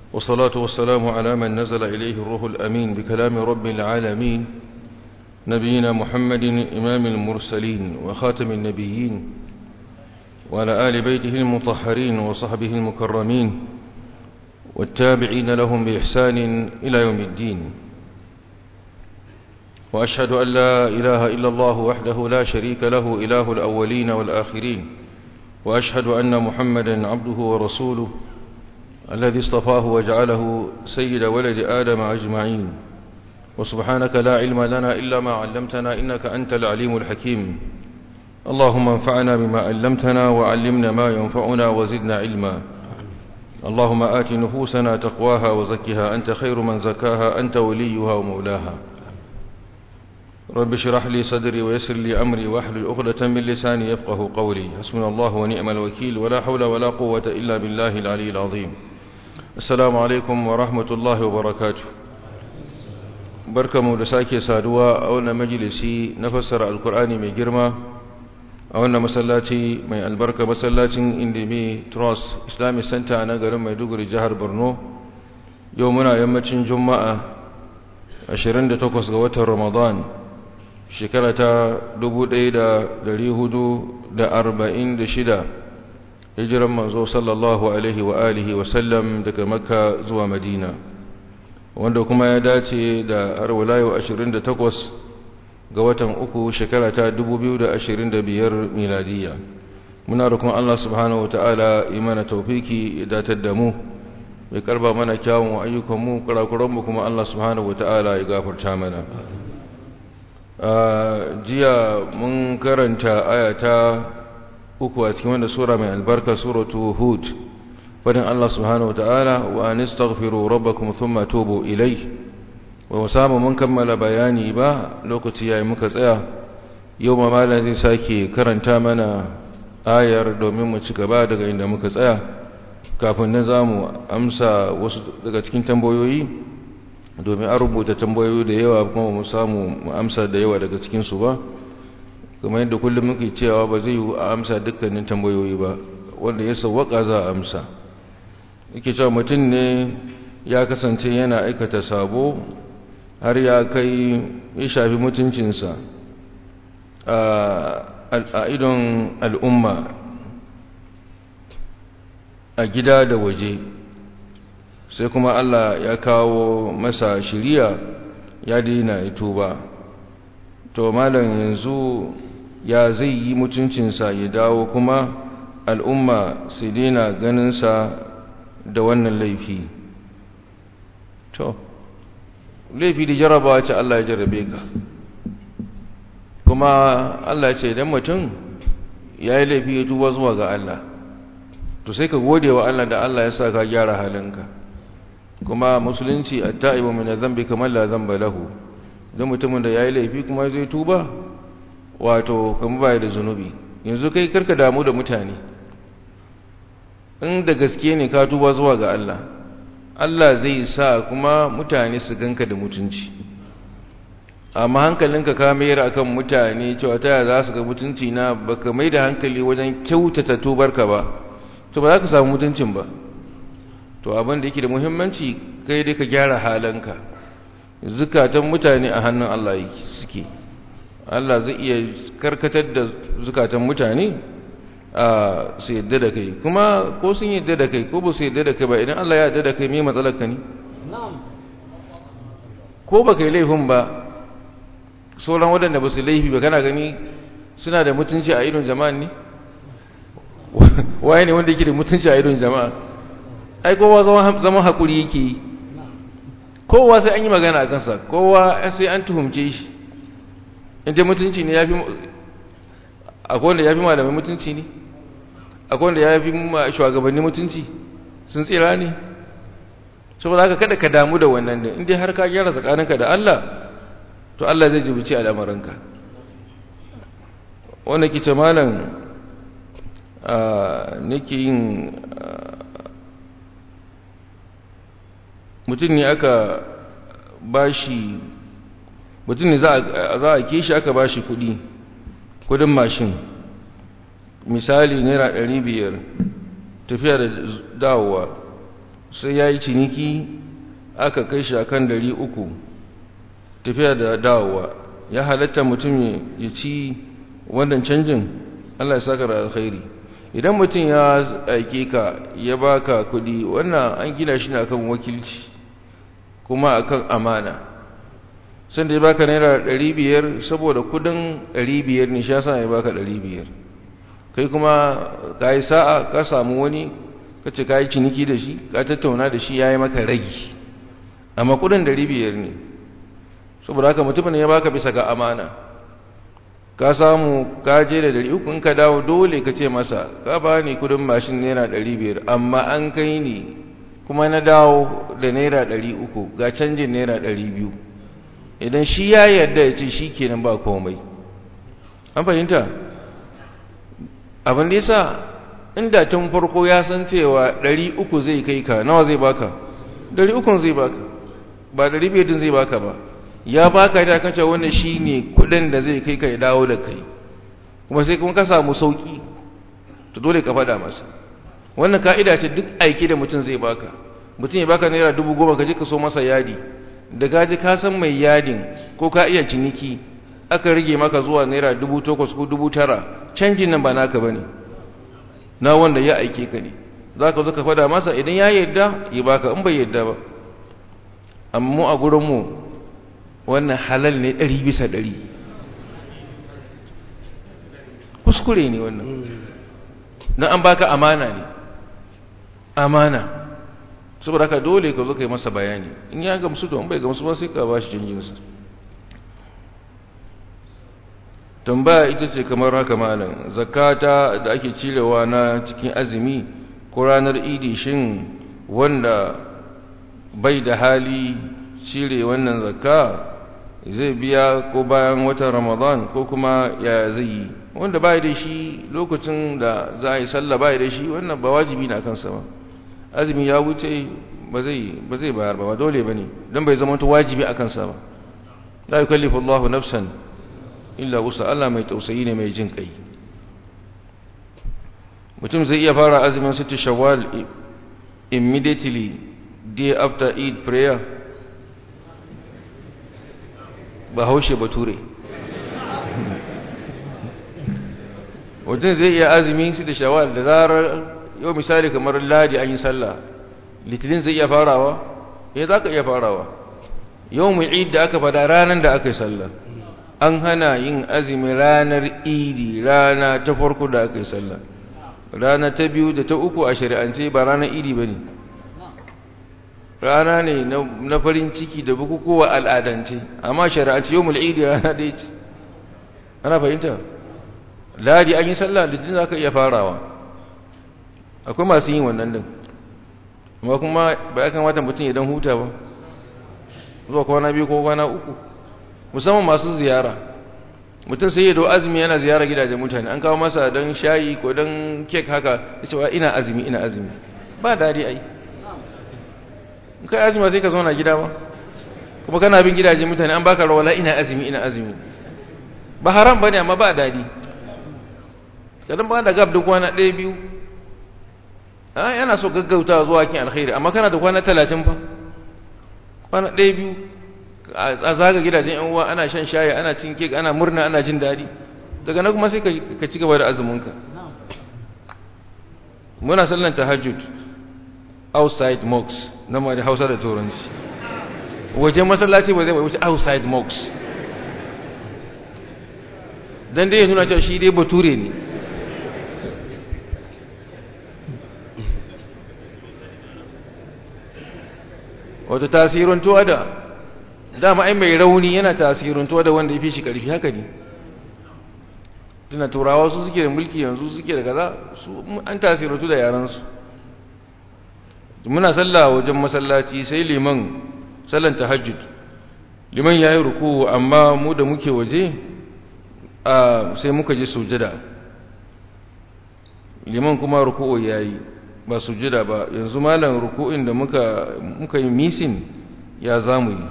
والصلاة والسلام على من نزل إليه الروح الأمين بكلام رب العالمين نبينا محمد إمام المرسلين وخاتم النبيين وعلى آل بيته المطهرين وصحبه المكرمين والتابعين لهم بإحسان إلى يوم الدين وأشهد أن لا إله إلا الله وحده لا شريك له إله الأولين والآخرين وأشهد أن محمدا عبده ورسوله الذي اصطفاه وجعله سيد ولد آدم أجمعين وسبحانك لا علم لنا إلا ما علمتنا إنك أنت العليم الحكيم اللهم انفعنا بما علمتنا وعلمنا ما ينفعنا وزدنا علما اللهم آت نفوسنا تقواها وزكها أنت خير من زكاها أنت وليها ومولاها رب اشرح لي صدري ويسر لي أمري واحلل عقدة من لساني يفقه قولي حسبنا الله ونعم الوكيل ولا حول ولا قوة إلا بالله العلي العظيم السلام عليكم ورحمة الله وبركاته barkamu da sake saduwa a wannan majalisi na fassara alkur'ani mai girma a wannan masallaci mai albarka masallacin indimi trust islamic center na garin maiduguri jihar borno yau muna yammacin juma'a 28 ga watan ramadan shekara ta 1446 hijiran manzo sallallahu alaihi wa alihi wa sallam daga makka zuwa madina wanda kuma ya dace da har walayo 28 ga watan uku shekara ta 2025 miladiya muna rukun Allah subhanahu wataala imana tawfiki ya datar da mu ya karba mana kyawun ayyukan mu kurakuran mu kuma Allah subhanahu wataala ya gafarta mana jiya mun karanta ayata uku a cikin wanda sura mai albarka suratu hud fadin Allah subhanahu wataala wa anistaghfiru rabbakum thumma tubu ilayhi wa musamu mun kammala bayani ba lokaci yayi muka tsaya yau ma malam zai sake karanta mana ayar domin mu ci gaba daga inda muka tsaya kafin nan zamu amsa wasu daga cikin tambayoyi domin an rubuta tambayoyi da yawa kuma mu samu mu amsa da yawa daga cikin su ba kamar yadda kullum muke cewa ba zai yi a amsa dukkanin tambayoyi ba wanda ya sawwaka za a amsa yake cewa mutum ne ya kasance yana aikata sabo har ya kai ya shafi mutuncinsa a idon al'umma a gida da waje sai kuma Allah ya kawo masa shiriya ya daina ya tuba to malam yanzu ya zai yi mutuncinsa ya dawo kuma al'umma su daina ganinsa da wannan laifi to laifi da jarabawa ce Allah ya jarabe ka kuma Allah ce idan mutum ya yi laifi ya tuba zuwa ga Allah to sai ka gode wa Allah da Allah ya sa ka gyara halinka kuma musulunci at-ta'ibu min adh-dhanbi kamar la dhanba lahu dan mutumin da yayi laifi kuma zai tuba wato kamar bai da zunubi yanzu kai karka damu da mutane in da gaske ne ka tuba zuwa ga Allah Allah zai sa kuma mutane su ganka da mutunci amma hankalinka ka mayar akan mutane cewa ta za su ga mutunci na baka mai da hankali wajen kyautata tubarka ba to ba za ka samu mutuncin ba to abin da yake da muhimmanci kai dai ka gyara halanka zukatan mutane a hannun Allah suke Allah zai iya karkatar da zukatan mutane a su yadda da kai kuma ko sun yadda da kai ko ba su yadda da kai ba idan Allah ya yadda da kai me matsalar ka ne ko ba kai laifin ba sauran waɗanda ba su laifi ba kana gani suna da mutunci a idon jama'a ne waye ne wanda yake da mutunci a idon jama'a ai kowa zama haƙuri yake yi kowa sai an yi magana a kansa kowa sai an tuhumce shi inda mutunci ne ya fi akwai wanda ya fi malamai mutunci ne akwai wanda ya fi shugabanni mutunci sun tsira ne saboda haka kada ka damu da wannan din inda har ka gyara tsakaninka da Allah to Allah zai jibuci al'amuranka wanda ke ce malam nake yin mutum ne aka bashi mutum ne za a ke shi aka bashi kudi kudin mashin misali naira ɗari biyar tafiya da dawowa sai ya yi ciniki aka kai shi akan dari uku tafiya da dawowa ya halatta mutum ya ci wannan canjin Allah ya saka da alkhairi idan mutum ya aike ka ya baka kudi wannan an gina shi ne akan wakilci kuma akan amana sanda ya baka naira ɗari biyar saboda kudin ɗari biyar ne sha ya baka ɗari biyar kai kuma ka yi sa'a ka samu wani ka ce ka yi ciniki da shi ka tattauna da shi ya yi maka ragi amma kudin ɗari biyar ne saboda haka mutumin ya baka bisa ga amana ka samu ka je da ɗari uku in ka dawo dole ka ce masa ka ba ni kudin mashin naira ɗari biyar amma an kai ni kuma na dawo da naira ɗari uku ga canjin naira ɗari biyu idan shi ya yarda ya ce shi kenan ba komai an fahimta abin da yasa inda tun farko ya san cewa ɗari uku zai kai ka nawa zai baka ɗari ukun zai baka ba ɗari biyar din zai baka ba ya baka da kace wannan shine kuɗin da zai kai ka ya dawo da kai kuma sai kuma ka samu sauki to dole ka faɗa masa wannan ka'ida ce duk aiki da mutum zai baka mutum ya baka naira dubu goma ka je ka so masa yadi da gaji ka san mai yadin ko ka iya ciniki aka rage maka zuwa naira dubu takwas ko dubu tara canjin nan ba naka bane na wanda ya aike ka ne za ka zo ka fada masa idan ya yarda ya baka in bai yarda ba amma mu a gurinmu wannan halal ne ɗari bisa ɗari kuskure ne wannan na an baka amana ne amana saboda haka dole ka zo ka yi masa bayani in ya gamsu to bai gamsu ba sai ka ba shi canjinsa tambaya ita ce kamar haka malam zakata da ake cirewa na cikin azumi ko ranar idi shin wanda bai da hali cire wannan zakka zai biya ko bayan watan ramadan ko kuma ya zai yi wanda bai da shi lokacin da za a yi sallah bai da shi wannan ba wajibi na kansa ba azumi ya wuce ba zai ba zai bayar ba dole bane dan bai zama wajibi a kansa ba la yukallifu Allahu nafsan illa wusa Allah mai tausayi ne mai jin kai mutum zai iya fara azumin sittu shawwal immediately day after eid prayer ba haushe bature mutum zai iya azumin sittu shawwal da zarar yau misali kamar ladi an yi sallah litinin zai iya farawa eh za ka iya farawa yau mu eid da aka fada ranar da aka yi sallah an hana yin azumi ranar idi rana ta farko da aka yi sallah rana ta biyu da ta uku a shari'ance ba ranar idi ba ne rana ne na farin ciki da bukukuwa al'adance amma shari'ance yau mul'idi rana da ce ana fahimta ladi an yi sallah litinin za ka iya farawa akwai masu yin wannan din amma kuma ba ya kamata mutum ya dan huta ba zuwa kwana biyu ko kwana uku musamman masu ziyara mutum sai ya do azumi yana ziyara gidajen mutane an kawo masa don shayi ko don kek haka ya cewa ina azumi ina azumi ba dadi ai kai azumi sai ka zauna gida ba kuma kana bin gidajen mutane an baka rawala ina azumi ina azumi ba haram bane amma ba dadi kadan ba da gab da kwana ɗaya biyu a yana so gaggauta zuwa kin alkhairi amma kana da kwana talatin fa kwana ɗaya biyu a zaga gidajen yan uwa ana shan shayi ana cin kek ana murna ana jin daɗi daga nan kuma sai ka ci gaba da azuminka muna sallan tahajjud outside mosques na ma da hausa da turanci wajen masallaci ba zai bai wuce outside mosques dan dai ya nuna cewa shi dai bature ne wato tasirantuwa da dama ai mai rauni yana tasirantuwa da wanda ya fi shi ƙarfi haka ne tuna turawa su suke da mulki yanzu suke da kaza su an tasirantu da yaransu muna sallah wajen masallaci sai liman sallan tahajjud liman ya yi ruku amma mu da muke waje sai muka ji sujada liman kuma ruku'u ya yi ba sujada ba yanzu malam ruku'in da muka muka yi misin ya zamu yi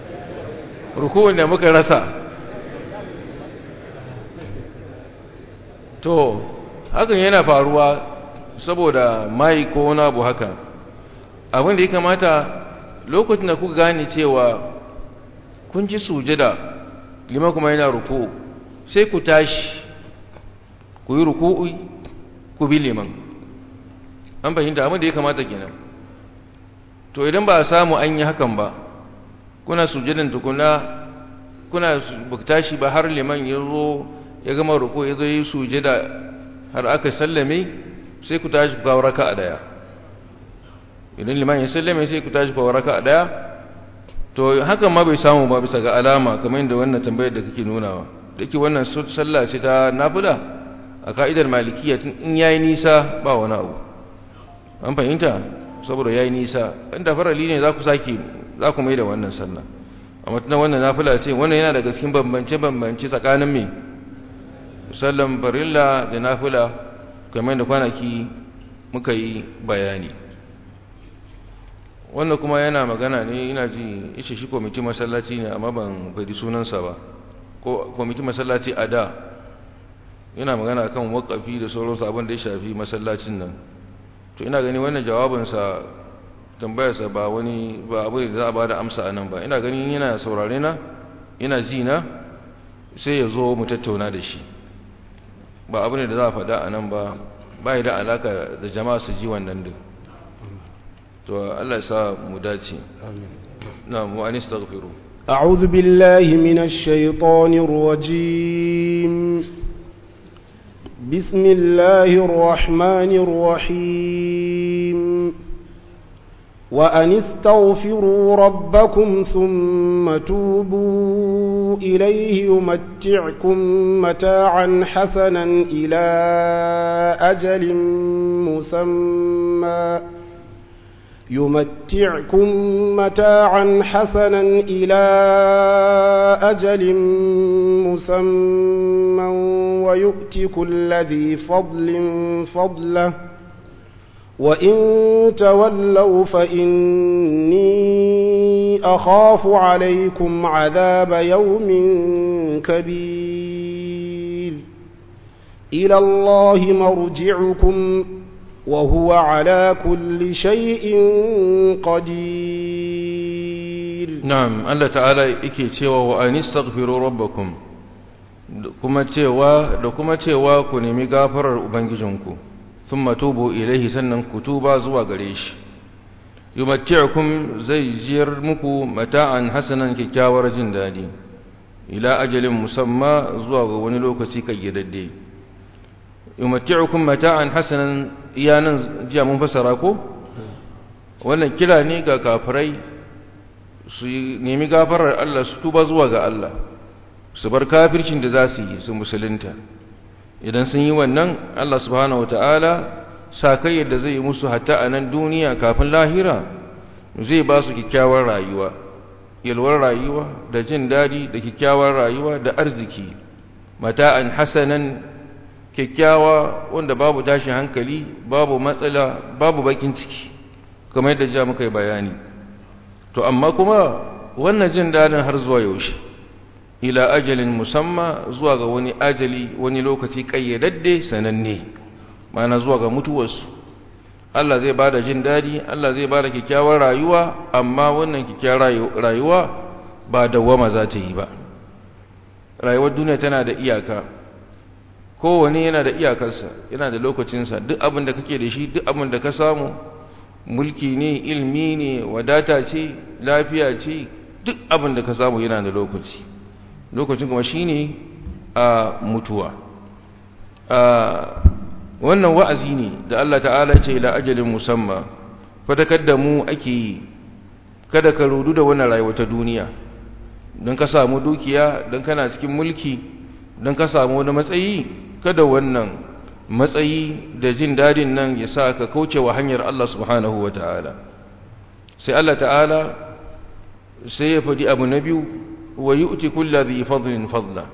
ruku'in da muka rasa to hakan yana faruwa saboda mai ko wani abu haka abin da ya kamata lokacin da kuka gane cewa kun ji sujada liman kuma yana ruku sai ku tashi ku yi ruku'u ku bi liman an fahimta abin da ya kamata kenan to idan ba a samu an yi hakan ba kuna sujadan tukuna kuna tashi ba har liman ya zo ya gama ruku ya zo yi sujada har aka sallame sai ku tashi ku kawo raka a daya idan liman ya sallame sai ku tashi ku kawo raka a daya to hakan ma bai samu ba bisa ga alama kamar yadda wannan tambayar da kake nunawa da yake wannan sallah ce ta nafila a ka'idar malikiya in yayi nisa ba wani abu an fahimta saboda yayi nisa inda farali ne za ku sake za ku mai da wannan sallah amma tunan wannan nafila ce wannan yana daga cikin bambance bambance tsakanin me sallan farilla da nafila kamar da kwanaki muka yi bayani wannan kuma yana magana ne ina ji ishe shi kwamitin masallaci ne amma ban faɗi sunansa ba ko kwamitin masallaci a da yana magana kan wakafi da sauransu abin da ya shafi masallacin nan to ina gani wannan jawabinsa tambayarsa ba wani ba abu da za a ba da amsa a nan ba ina ganin yana saurare na yana ji na sai ya zo mu tattauna da shi ba abu ne da za a faɗa a nan ba ba da alaka da jama'a su ji wannan duk to Allah ya sa mu dace na mu an istaghfiru أعوذ بالله من الشيطان الرجيم بسم الله الرحمن الرحيم وأن استغفروا ربكم ثم توبوا إليه يمتعكم متاعا حسنا إلى أجل مسمى يمتعكم متاعا حسنا إلى أجل مسمى ويؤتي كل ذي فضل فضله وإن تولوا فإني أخاف عليكم عذاب يوم كبير إلى الله مرجعكم وهو على كل شيء قدير نعم الله تعالى yake cewa wa anistaghfiru rabbakum kuma cewa da kuma cewa ku nemi gafarar ubangijinku thumma tubu ilaihi sannan ku tuba zuwa gare shi yumatti'ukum zai jiyar muku mata'an hasanan kyakkyawar jin dadi ila ajalin musamma zuwa ga wani lokaci kayyadadde yumatti'ukum mata'an hasanan iyanan jiya mun fasara ko wannan kira ne ga kafirai su nemi gafarar Allah su tuba zuwa ga Allah su bar kafircin da za su yi su musulunta idan sun yi wannan Allah subhanahu wataala sakai yadda zai yi musu hatta a nan duniya kafin lahira zai ba su kyakkyawar rayuwa yalwar rayuwa da jin daɗi da kyakkyawar rayuwa da arziki mata'an hasanan kyakkyawa wanda babu tashin hankali babu matsala babu bakin ciki kamar yadda ja muka yi bayani to amma kuma wannan jin dadin har zuwa yaushe ila ajalin musamma zuwa ga wani ajali wani lokaci kayyadadde sananne mana zuwa ga mutuwarsu Allah zai bada jin dadi Allah zai bada kyakkyawar rayuwa amma wannan kyakkyawar rayuwa ba dawwama za ta yi ba rayuwar duniya tana da iyaka kowane yana da iyakarsa yana da lokacinsa duk abin da kake da shi duk abin da ka samu mulki ne ilmi ne wadata ce lafiya ce duk abin da ka samu yana da lokaci lokacin kuma shine a mutuwa a wannan wa'azi ne da Allah ta'ala ce ila ajalin musamma fadakar da mu ake yi kada ka rudu da wannan rayuwa ta duniya don ka samu dukiya don kana cikin mulki don ka samu wani matsayi kada wannan matsayi da jin dadin nan ya sa ka kauce wa hanyar Allah subhanahu wa ta'ala sai Allah ta'ala sai ya faɗi abu na biyu wa yi uti kulla zai fadlin fadla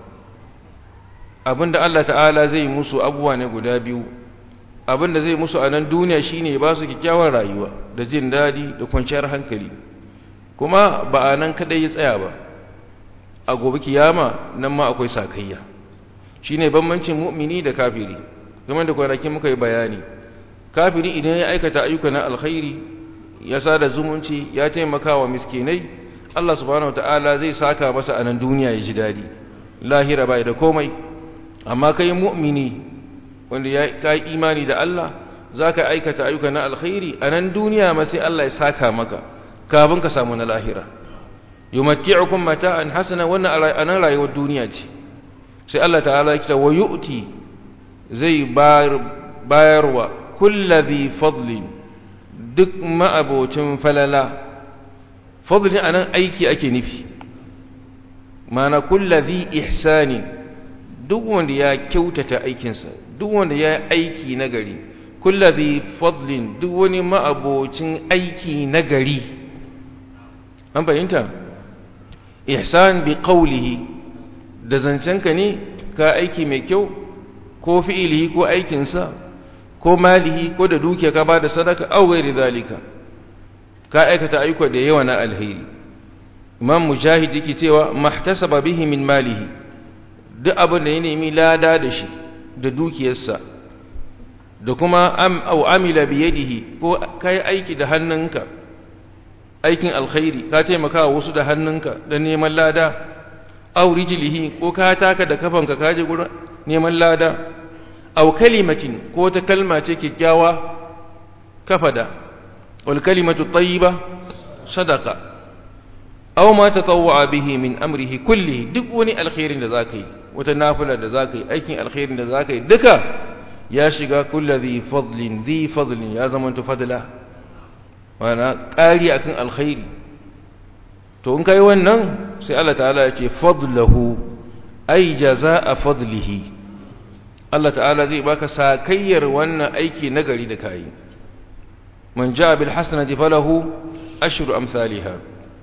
abinda Allah ta'ala zai musu abubuwa ne guda biyu abinda zai musu a nan duniya shine ba su kyakkyawar rayuwa da jin dadi da kwanciyar hankali kuma ba a nan kadai ya tsaya ba a gobe kiyama nan ma akwai sakayya shine bambancin mu'mini da kafiri kamar da kwanaki muka yi bayani kafiri idan ya aikata ayyuka na alkhairi ya sada zumunci ya taimaka wa miskinai Allah subhanahu wataala zai saka masa a nan duniya ya ji dadi lahira bai da komai amma kai mu'mini wanda ya kai imani da Allah zaka aikata ayyuka na alkhairi a nan duniya ma sai Allah ya saka maka kafin ka samu na lahira yumatti'ukum mata'an hasana wannan anan rayuwar duniya ce sai Allah ta'ala ya wa yu'ti zai bayarwa kullazi fadlin duk ma'abocin falala fadlin anan aiki ake nufi mana kullazi ihsani duk wanda ya kyautata aikinsa duk wanda ya aiki nagari kullazi fadlin duk wani ma'abocin aiki nagari an fahimta ihsan bi qawlihi da zancenka ne ka aiki mai kyau ko fi'ilihi ko aikinsa ko malihi ko da dukiya ka bada sadaka aw ghairi zalika ka aikata ayyuka da yawa na alheri imam mujahid yake cewa mahtasaba bihi min malihi duk abin da ya nemi lada da shi da dukiyarsa da kuma am aw amila bi yadihi ko kai aiki da hannunka aikin alkhairi ka taimaka wasu da hannunka da neman lada aw rijlihi ko ka taka da kafanka ka je gurin neman lada aw kalimatin ko ta kalma ce kikkiawa kafada wal kalimatu tayyiba sadaqa aw ma tatawwa bihi min amrihi kullihi duk wani alkhairin da zaka yi wata nafila da zaka yi aikin alkhairin da zaka yi duka ya shiga kulli fadlin dhi fadlin ya zama to fadla wana ƙari akan alkhairi to in kai wannan sai Allah ta'ala ya ce fadlahu ay jazaa fadlihi Allah ta'ala zai baka sakayyar wannan aiki nagari da kai man jaa bil hasanati falahu ashru amsalha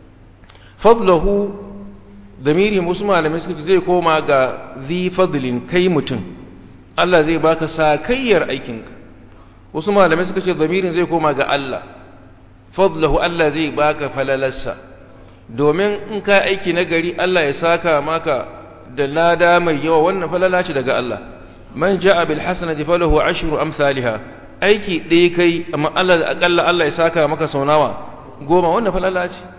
fadlahu damiri musu malamai suka zai koma ga zi fadlin kai mutum Allah zai baka sakayyar aikinka wasu malamai suka ce damirin zai koma ga Allah fadlahu Allah zai baka falalarsa domin in ka aiki na gari Allah ya saka maka da lada mai yawa wannan falala ce daga Allah man ja'a bil hasanati falahu ashru amsalha aiki ɗaya kai amma Allah akalla Allah ya saka maka sau nawa goma wannan falala ce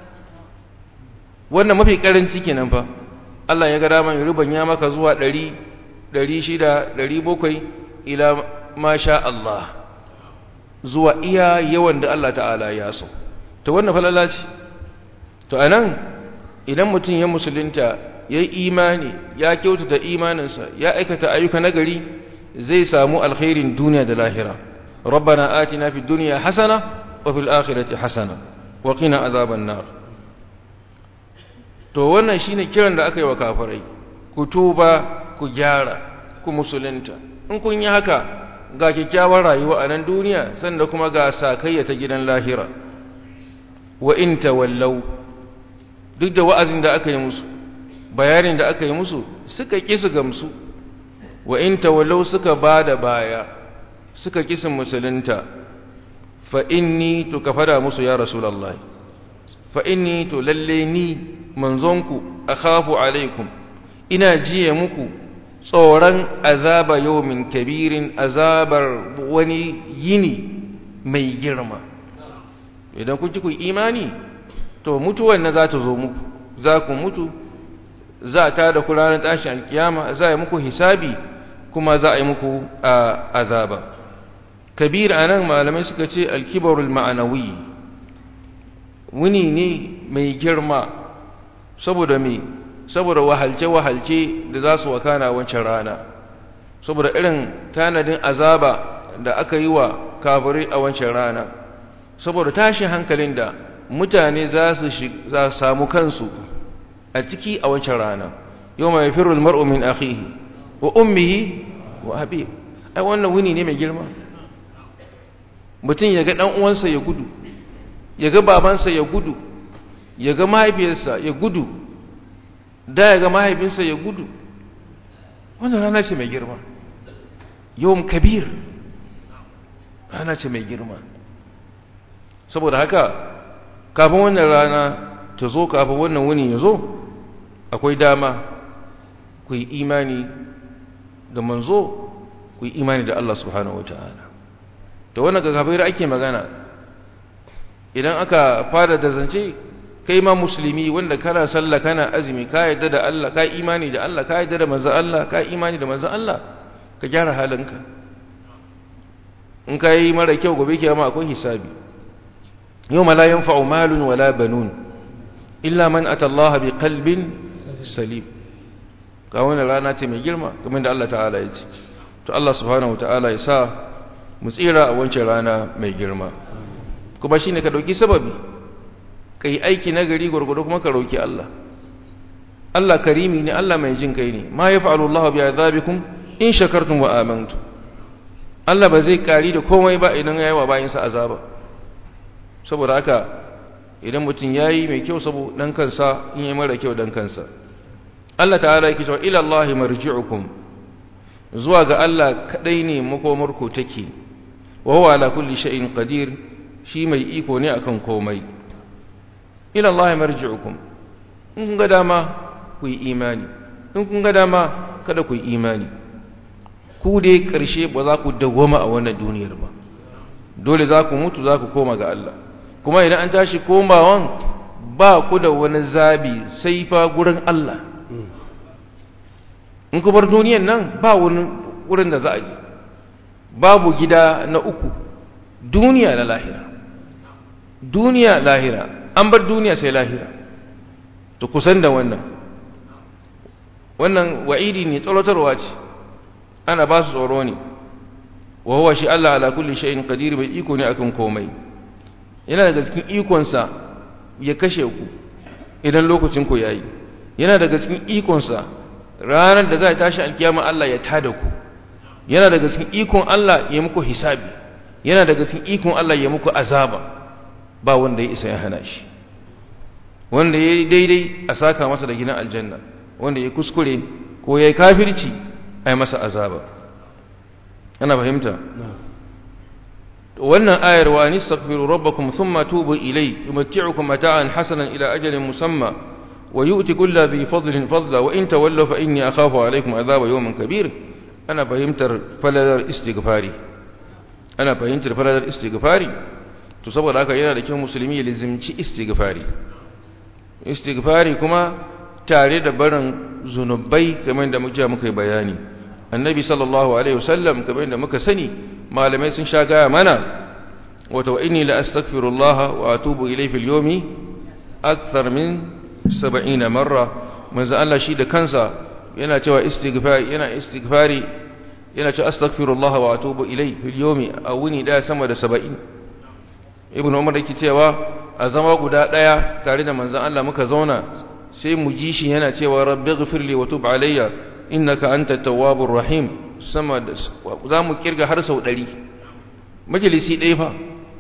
wannan mafi karanci kenan fa Allah ya ga dama ya rubanya maka zuwa 100 600 700 ila masha Allah zuwa iya yawan da Allah ta'ala ya so to wannan falala ce to anan idan mutum ya musulunta ya yi imani ya kyautata imaninsa ya aikata ayyuka nagari zai samu alkhairin duniya da lahira rabbana atina fid dunya hasana wa fil akhirati hasana wa qina azaban nar to wannan shine kiran da aka yi wa kafirai ku tuba ku gyara ku musulunta in kun yi haka ga kyakkyawar rayuwa a nan duniya sanda kuma ga sakayya ta gidan lahira wa in tawallau duk da wa'azin da aka yi musu bayanin da aka yi musu suka ƙi su gamsu wa in tawallau suka ba da baya suka ƙi su musulunta fa inni to ka fada musu ya rasulullah fa inni to lalle ni manzonku akhafu alaikum ina jiye muku tsoron azaba yawmin kabirin azabar wani yini mai girma idan kun ki ku imani to mutuwan na za ta zo muku za ku mutu za ta da ku ranar tashin alkiyama za a yi muku hisabi kuma za a yi muku azaba kabir anan malamai suka ce alkibarul ma'anawi wuni ne mai girma saboda me saboda wahalce-wahalce da za su wakana wancan rana saboda irin tanadin azaba da aka yi wa kafirai a wancan rana saboda tashin hankalin da mutane za su samu kansu a ciki a wancan rana yau mai firul mar'u min akhihi wa ummihi wa abi ai wannan wuni ne mai girma mutum ya ga dan uwansa ya gudu ya ga babansa ya gudu ya ga mahaifiyarsa ya gudu da ya ga mahaifinsa ya gudu wannan rana ce mai girma yawon kabir rana ce mai girma saboda haka kafin wannan rana ta zo kafin wannan wuni ya zo akwai dama ku yi imani da manzo ku yi imani da Allah subhanahu wataala to wannan ga kafirai ake magana idan aka fara da zance kai ma musulmi wanda kana sallah kana azumi ka yadda da Allah ka imani da Allah ka yadda da manzon Allah ka imani da manzon Allah ka gyara halinka in ka yi mara kyau gobe kiyama akwai hisabi yawma la yanfa'u malun wala banun illa man ata Allah bi qalbin salim ka wannan rana ce mai girma kamar da Allah ta'ala ya ce to Allah subhanahu wataala ya sa mu tsira a wancan rana mai girma kuma shine ka dauki sababi kai aiki na gari gurgudu kuma ka roki Allah Allah karimi ne Allah mai jin kai ne ma yaf'alu Allah bi azabikum in shakartum wa amantum Allah ba zai kari da komai ba idan yayi wa bayinsa azaba saboda haka idan mutum yayi mai kyau sabo dan kansa in yayi mara kyau dan kansa Allah ta'ala yake cewa ila Allah marji'ukum zuwa ga Allah kadai ne makomarku take wa huwa ala kulli shay'in qadir shi mai iko ne akan komai ila Allah marji'ukum in kun ga dama ku yi imani in kun ga dama kada ku yi imani ku dai karshe ba za ku dawwama a wannan duniyar ba dole za ku mutu za ku koma ga Allah kuma idan an tashi komawan ba ku da wani zabi sai fa gurin Allah in ku bar duniyan nan ba wurin da za a je babu gida na uku duniya na lahira duniya lahira an bar duniya sai lahira to kusan da wannan wannan wa'idi ne tsorotarwa ce ana ba su tsoro ne wa huwa shi Allah ala kulli shay'in qadir bai iko ne akan komai yana daga cikin ikonsa ya kashe ku idan lokacin ku yayi yana daga cikin ikonsa ranar da za a tashi alkiyama Allah ya tada ku yana daga cikin ikon Allah ya muku hisabi yana daga cikin ikon Allah ya muku azaba ba wanda ya isa ya hana shi wanda ya daidai a saka masa da gidan aljanna wanda ya kuskure ko ya yi kafirci a yi masa azaba ana fahimta wannan ayar wa ni astaghfiru rabbakum thumma tubu ilay yumatti'ukum mata'an hasanan ila ajalin musamma wa yu'ti kulli dhi fadlin fadla wa in tawallaw fa inni akhafu alaykum adhaba yawmin kabir ana fahimtar falalar istighfari ana fahimtar falalar istighfari to saboda haka yana da kyau musulmi ya lizimci istighfari istighfari kuma tare da barin zunubai kamar da muke muka yi bayani annabi sallallahu alaihi wasallam kamar da muka sani malamai sun sha gaya mana wata wa inni la astaghfirullah wa atubu ilayhi fil yawmi akthar min 70 marra manzo Allah shi da kansa yana cewa istighfari yana istighfari yana cewa astaghfirullah wa atubu ilayhi fil yawmi a wuni daya sama da 70 ibn umar yake cewa a zama guda daya tare da manzon Allah muka zauna sai mu ji shi yana cewa rabbi ghfirli wa tub alayya innaka antat tawwabur rahim sama da za mu kirga har sau 100 majalisi ɗaya fa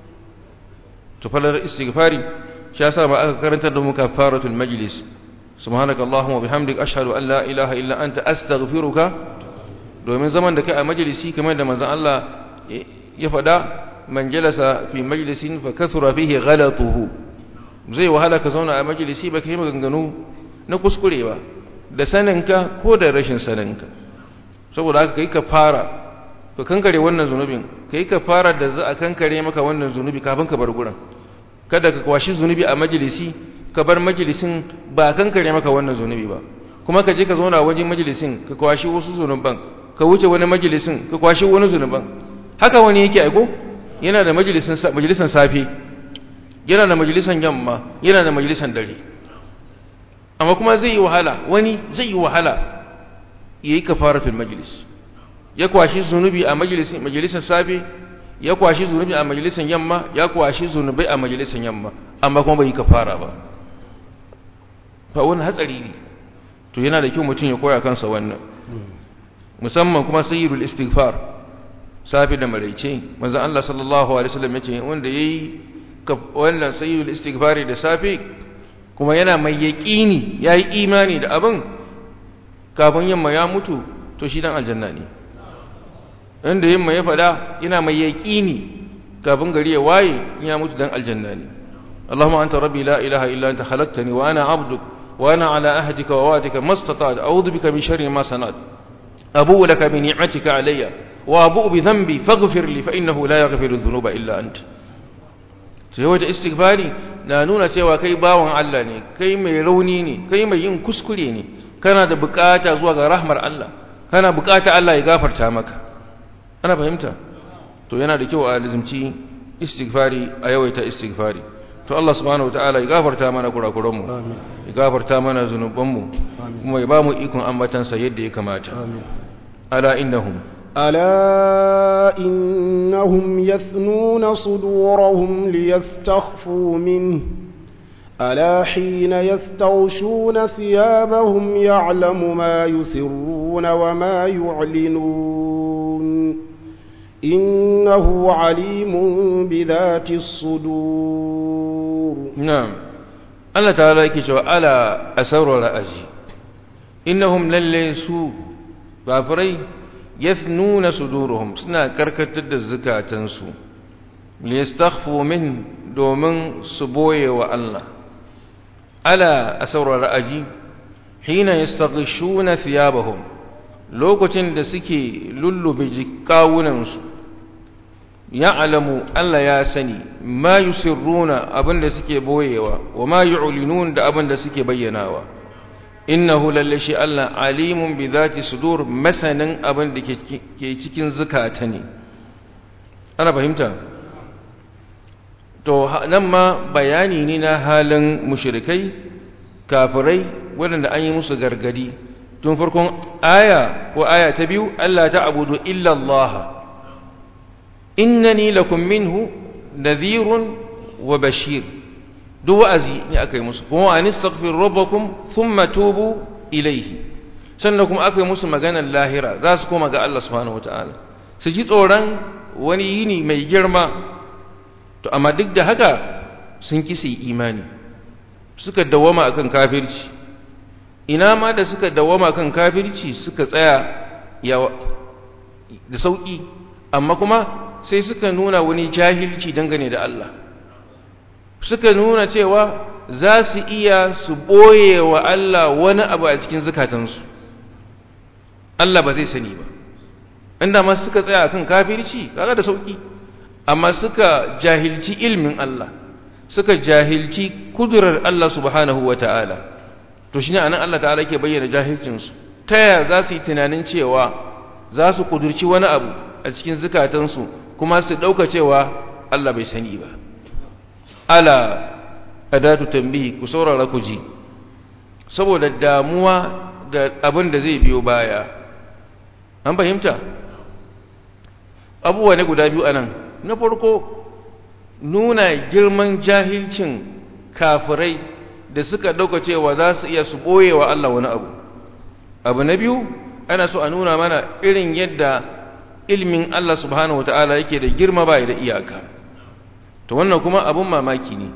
to falar istighfari shi yasa ba aka karanta da mu kafaratul majlis subhanaka allahumma bihamdik ashhadu an la ilaha illa anta astaghfiruka domin zaman da kai a majalisi kamar da manzon Allah ya faɗa man jalasa fi majlisin fa kathura fihi ghalatuhu zai wahala ka zauna a majalisi ba kai maganganu na kuskure ba da saninka ko da rashin saninka saboda haka kai ka fara ka kankare wannan zunubin kai ka fara da za a kankare maka wannan zunubi kafin ka bar gurin kada ka kwashi zunubi a majalisi ka bar majalisin ba kankare maka wannan zunubi ba kuma ka je ka zauna wajen majalisin ka kwashi wasu zunuban ka wuce wani majalisin ka kwashi wani zunuban haka wani yake aiko yana da majalisin majalisan safe yana da majalisan yamma yana da majalisan dare amma kuma zai yi wahala wani zai yi wahala yayi kafaratul majlis ya kwashi zunubi a majalisin majalisan safe ya kwashi zunubi a majalisan yamma ya kwashi zunubai a majalisan yamma amma kuma bai yi kafara ba fa wani hatsari ne to yana da kyau mutum ya koya kansa wannan musamman kuma sayyidul istighfar safi da maraice manzon Allah sallallahu alaihi wasallam yace wanda yayi wannan sayyidul istighfari da safi kuma yana mai yaqini yayi imani da abin kafin yamma ya mutu to shi dan aljanna ne inda yamma ya fada yana mai yaqini kafin gari ya waye ya mutu dan aljanna ne اللهم أنت ربي لا إله إلا أنت خلقتني وأنا عبدك وأنا على أهدك ووعدك ما استطعت أعوذ بك من شر ما صنعت abu laka bi ni'matika alayya wa abu bi dhanbi faghfir li fa innahu la yaghfiru dhunuba illa anta sai wata istighfari na nuna cewa kai bawan Allah ne kai mai rauni ne kai mai yin kuskure ne kana da bukata zuwa ga rahmar Allah kana bukata Allah ya gafarta maka ana fahimta to yana da kyau a lazimci istighfari a yawaita istighfari to Allah subhanahu wataala ya gafarta mana kurakuran mu ya gafarta mana zunuban mu kuma ya ba mu ikon ambatansa yadda ya kamata ala innahum ألا إنهم يثنون صدورهم ليستخفوا منه ألا حين يستغشون ثيابهم يعلم ما يسرون وما يعلنون إنه عليم بذات الصدور نعم الله تعالى يكشف ألا أسر رأجي إنهم لليسوا بافري يثنون صدورهم سنا كركتد الزكاة تنسو ليستخفوا منه دومن سبوي والله ألا أسر رأجي حين يستغشون ثيابهم lokacin da suke lullube jikawunansu ya alamu Allah ya sani ma yusirruna abinda suke boyewa wa ma yu'linun da abinda suke bayyanawa innahu lallashi Allah alimun bi zati sudur masanin abin da ke cikin zukata ne ana fahimta to nan ma bayani ne na halin mushrikai kafirai waɗanda an yi musu gargadi tun farkon aya ko aya ta biyu Allah ta abudu illa Allah innani lakum minhu nadhirun wa bashir duk wa'azi ne aka yi musu kuma an istaghfir rabbakum thumma tubu ilayhi sannan kuma aka yi musu maganar lahira za su koma ga Allah subhanahu wataala su ji tsoron wani yini mai girma to amma duk da haka sun kisi imani suka dawama akan kafirci ina ma da suka dawama kan kafirci suka tsaya da sauki amma kuma sai suka nuna wani jahilci dangane da Allah suka nuna cewa za su iya su boye wa Allah wani abu a cikin zukatansu Allah ba zai sani ba inda ma suka tsaya kan kafirci kaga da sauki amma suka jahilci ilmin Allah suka jahilci kudurar Allah subhanahu wataala to shine anan Allah ta'ala yake bayyana jahilcinsu ta yaya za su yi tunanin cewa za su kudurci wani abu a cikin zukatansu kuma su ɗauka cewa Allah bai sani ba ala adatu tambihi ku saurara ku ji saboda damuwa da abin da zai biyo baya an fahimta abubuwa ne guda biyu anan na farko nuna girman jahilcin kafirai da suka ɗauka cewa za su iya su ɓoye wa Allah wani abu abu na biyu ana so a nuna mana irin yadda ilmin Allah subhanahu wata'ala yake da girma ba da iyaka to wannan kuma abun mamaki ne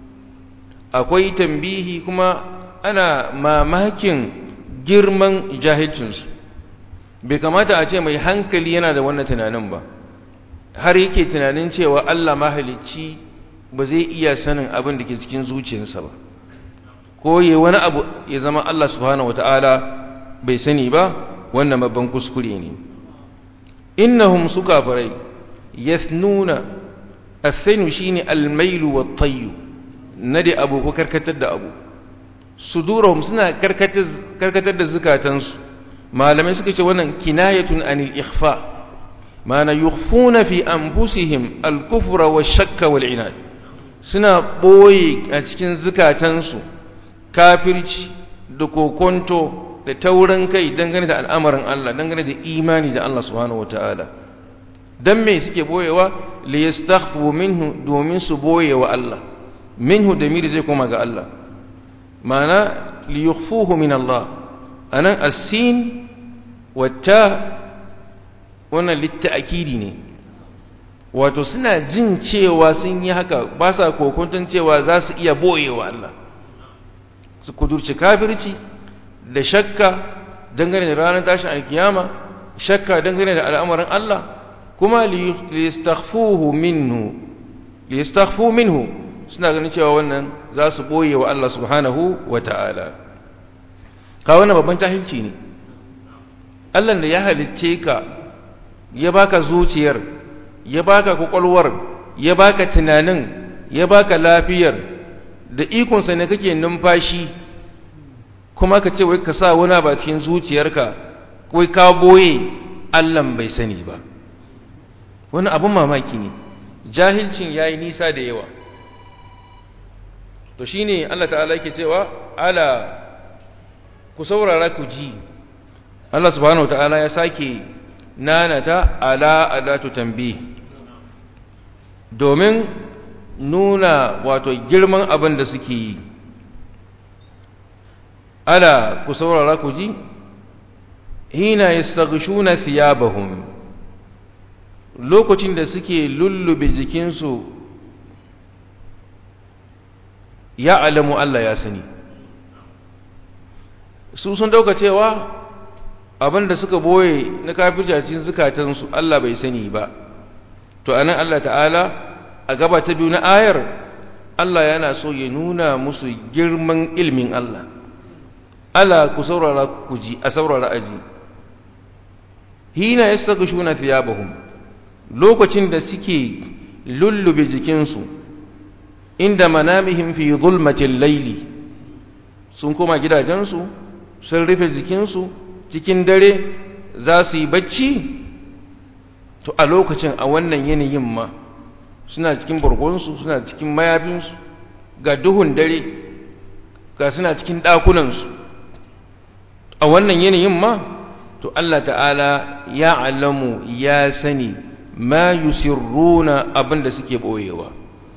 akwai tambihi kuma ana mamakin girman jahilcinsu bai kamata a ce mai hankali yana da wannan tunanin ba har yake tunanin cewa Allah mahalicci ba zai iya sanin abin da ke cikin zuciyarsa ba ko yi wani abu ya zama Allah subhanahu wata'ala bai sani ba wannan babban kuskure ne innahum su kafirai yathnuna athanu shine almailu wattayyu nade abu ko karkatar da abu sudurahum suna karkatar karkatar da zukatansu malamai suka ce wannan kinayatun anil ikhfa mana yukhfuna fi anfusihim al-kufra wash-shakka wal-inad suna boye a cikin zukatansu kafirci da kokonto da taurin kai dangane da al'amarin Allah dangane da imani da Allah subhanahu wataala dan me suke boyewa li yastakhfu minhu domin su boyewa Allah minhu da miri zai koma ga Allah mana li yukhfuhu min Allah anan as-sin wata wannan litta'kidi ne wato suna jin cewa sun yi haka ba sa kokuntun cewa za su iya boyewa Allah su kudurci kafirci da shakka dangane da ranar tashin alkiyama shakka dangane da al'amarin Allah kuma liyastaghfuhu minhu liyastaghfu minhu suna ganin cewa wannan za su boye wa Allah subhanahu wa ta'ala ka wannan babban tahilci ne Allah da ya halicce ka ya baka zuciyar ya baka kwakwalwar ya baka tunanin ya baka lafiyar da ikonsa ne kake numfashi kuma ka ce wai ka sa wani ba cikin zuciyarka wai ka boye Allah bai sani ba wani abin mamaki ne jahilcin yayi nisa da yawa to shine Allah ta'ala yake cewa ala ku saurara ku ji Allah subhanahu ta'ala ya sake nanata ala adatu tanbih domin nuna wato girman abin da suke yi ala ku saurara ku ji hina yastaghshuna thiyabahum lokacin da suke lullube jikinsu ya alamu Allah ya sani su sun dauka cewa abinda suka boye na kafircacin zukatansu Allah bai sani ba to anan Allah ta'ala a gaba ta biyu na ayar Allah yana so ya nuna musu girman ilmin Allah Allah ku saurara ku ji a saurara aji hina yastaghshuna thiyabahum lokacin da suke lullube jikinsu inda manamihim fi zulmatil layli sun koma gidajensu sun rufe jikinsu cikin dare za su yi bacci to a lokacin a wannan yanayin ma suna cikin bargonsu suna cikin mayafinsu ga duhun dare ga suna cikin ɗakunansu a wannan yanayin ma to Allah ta'ala ya alamu ya sani ma yusirruna abinda suke ɓoyewa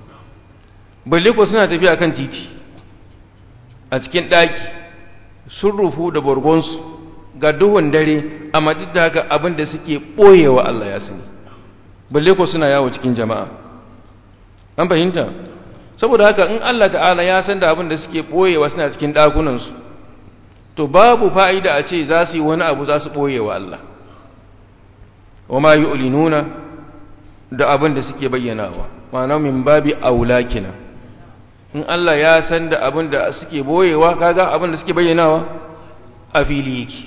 balle ko suna tafiya kan titi a cikin ɗaki sun rufu da borgonsu ga duhun dare a da haka abin da suke ɓoyewa Allah ya sani balle ko suna yawo cikin jama'a an fahimta saboda haka in Allah ta'ala ya san da abin da suke ɓoyewa suna cikin ɗakunansu to babu fa'ida a ce za su yi wani abu za su ɓoyewa Allah wa ma yu'linuna da abin da suke bayyanawa ma'ana min babi aula kenan in Allah ya san da abin da suke boyewa kaga abin da suke bayyanawa a fili yake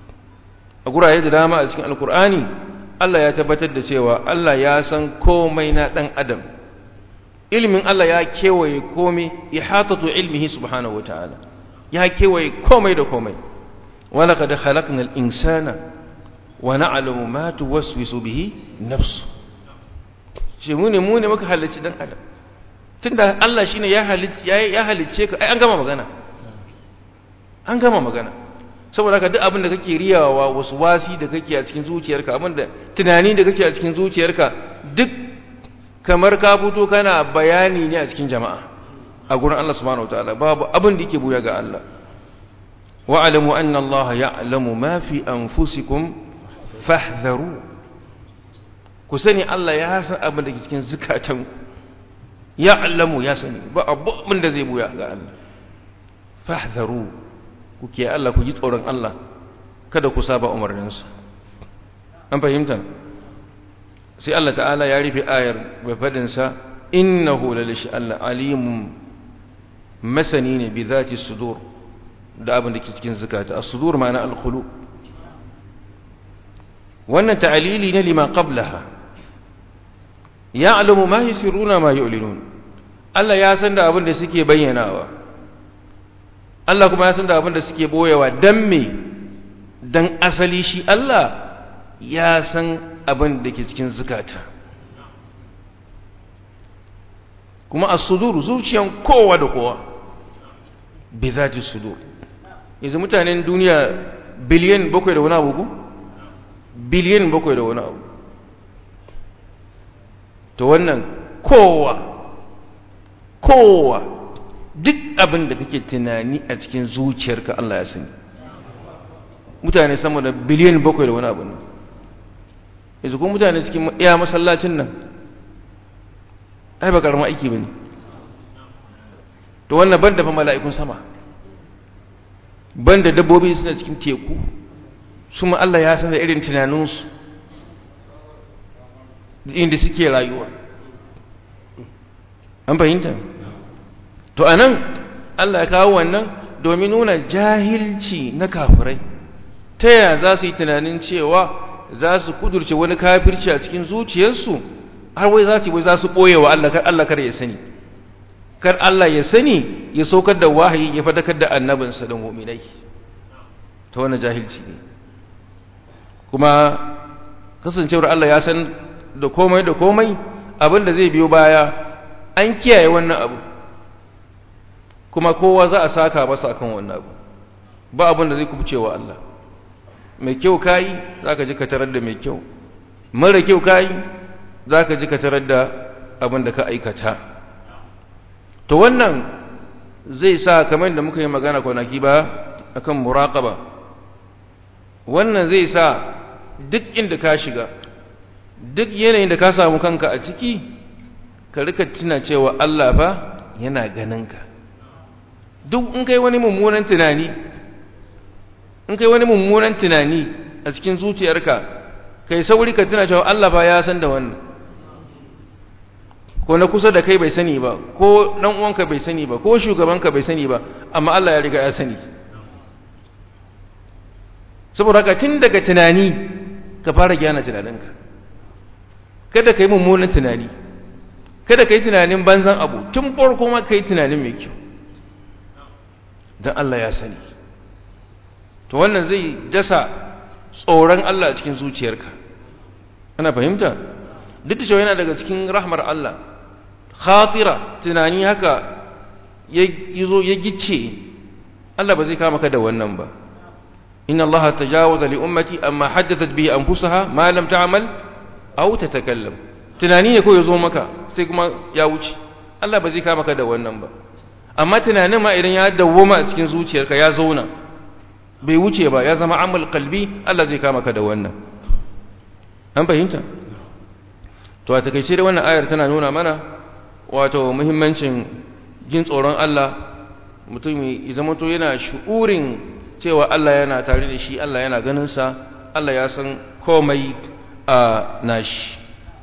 a guraye da dama a cikin alkur'ani Allah ya tabbatar da cewa Allah ya san komai na dan adam ilmin Allah ya kewaye komai ihatatu ilmihi subhanahu wataala ya kewaye komai da komai walaqad khalaqnal insana wa na'lamu ma tuwaswisu bihi nafsu shi mu ne mu ne muka halicci dan adam tunda Allah shine ya halicce ya halicce ka ai an gama magana an gama magana saboda haka duk abin da kake riyawa wasu wasi da kake a cikin zuciyarka abin da tunani da kake a cikin zuciyarka duk kamar ka fito kana bayani ne a cikin jama'a a gurin Allah subhanahu wataala babu abin da yake buya ga Allah wa'lamu anna Allah ya'lamu ma fi anfusikum fahdharu ku sani Allah ya san abin da ke cikin zukatanku ya allamu ya sani ba abin da zai buya ga Allah fahdharu kuke Allah ku ji tsoron Allah kada ku saba umarninsa an fahimta sai Allah ta'ala ya rufe ayar bai fadin sa innahu lalishi Allah alimun masani ne bi zati sudur da abin da ke cikin zakata as-sudur ma'ana al-khulu wannan ta'alili ne lima qablaha ya'lamu ma yusirruna ma yu'linun Allah ya san da abin da suke bayyanawa Allah kuma ya san da abin da suke boyewa dan me dan asali shi Allah ya san abin da ke cikin zukata kuma as-sudur zuciyan kowa da kowa bi zati sudur yanzu mutanen duniya biliyan bakwai da wani abu ko biliyan bakwai da wani abu to wannan kowa kowa duk abin da kake tunani a cikin zuciyarka Allah ya sani mutane sama da biliyan bakwai da wani abu ne yanzu kuma mutane cikin iya masallacin nan ai ba karamin aiki ba ne to wannan ban da fa mala'ikun sama ban da dabbobi suna cikin teku su ma Allah ya san da irin tunaninsu inda suke rayuwa an fahimta to anan Allah ya kawo wannan domin nuna jahilci na kafirai ta yaya za su yi tunanin cewa za su kudurce wani kafirci a cikin zuciyarsu har wai za su wai za su ɓoye wa Allah kar Allah kar ya sani kar Allah ya sani ya saukar da wahayi ya fadakar da annabinsa da mu'minai ta wani jahilci ne kuma kasancewar Allah ya san da komai da komai abin da zai biyo baya an kiyaye wannan abu kuma kowa za a saka masa akan wannan abu ba abin da zai kubuce wa Allah mai kyau kayi zaka ji ka tarar da mai kyau mara kyau kayi zaka ji ka tarar da abin da ka aikata to wannan zai sa kamar da muka yi magana kwanaki ba akan muraqaba wannan zai sa duk inda ka shiga duk yanayin da ka samu kanka a ciki ka rika tuna cewa Allah fa yana ganinka duk in kai wani mummunan tunani in kai wani mummunan tunani a cikin zuciyarka kai sauri ka tuna cewa Allah fa ya san da wannan ko na kusa da kai bai sani ba ko dan uwanka bai sani ba ko shugabanka bai sani ba amma Allah ya riga ya sani saboda haka tun daga tunani ka fara gyana tunaninka kada ka yi mummunan tunani kada ka yi tunanin banzan abu tun farko ma ka yi tunanin mai kyau don Allah ya sani to wannan zai dasa tsoron Allah a cikin zuciyarka ana fahimta duk da cewa yana daga cikin rahmar Allah khatira tunani haka ya zo ya gice Allah ba zai kama ka da wannan ba inna Allah tajawaza li ummati amma haddathat bihi anfusaha ma lam ta'mal aw tatakallam tunani ne ko ya zo maka sai kuma ya wuce Allah ba zai kama ka da wannan ba amma tunanin ma idan ya dawwama a cikin zuciyarka ya zauna bai wuce ba ya zama amal qalbi Allah zai kama ka da wannan an fahimta to a takeice da wannan ayar tana nuna mana wato muhimmancin jin tsoron Allah mutum ya zama to yana shu'urin cewa Allah yana tare da shi Allah yana ganin sa Allah ya san komai a nashi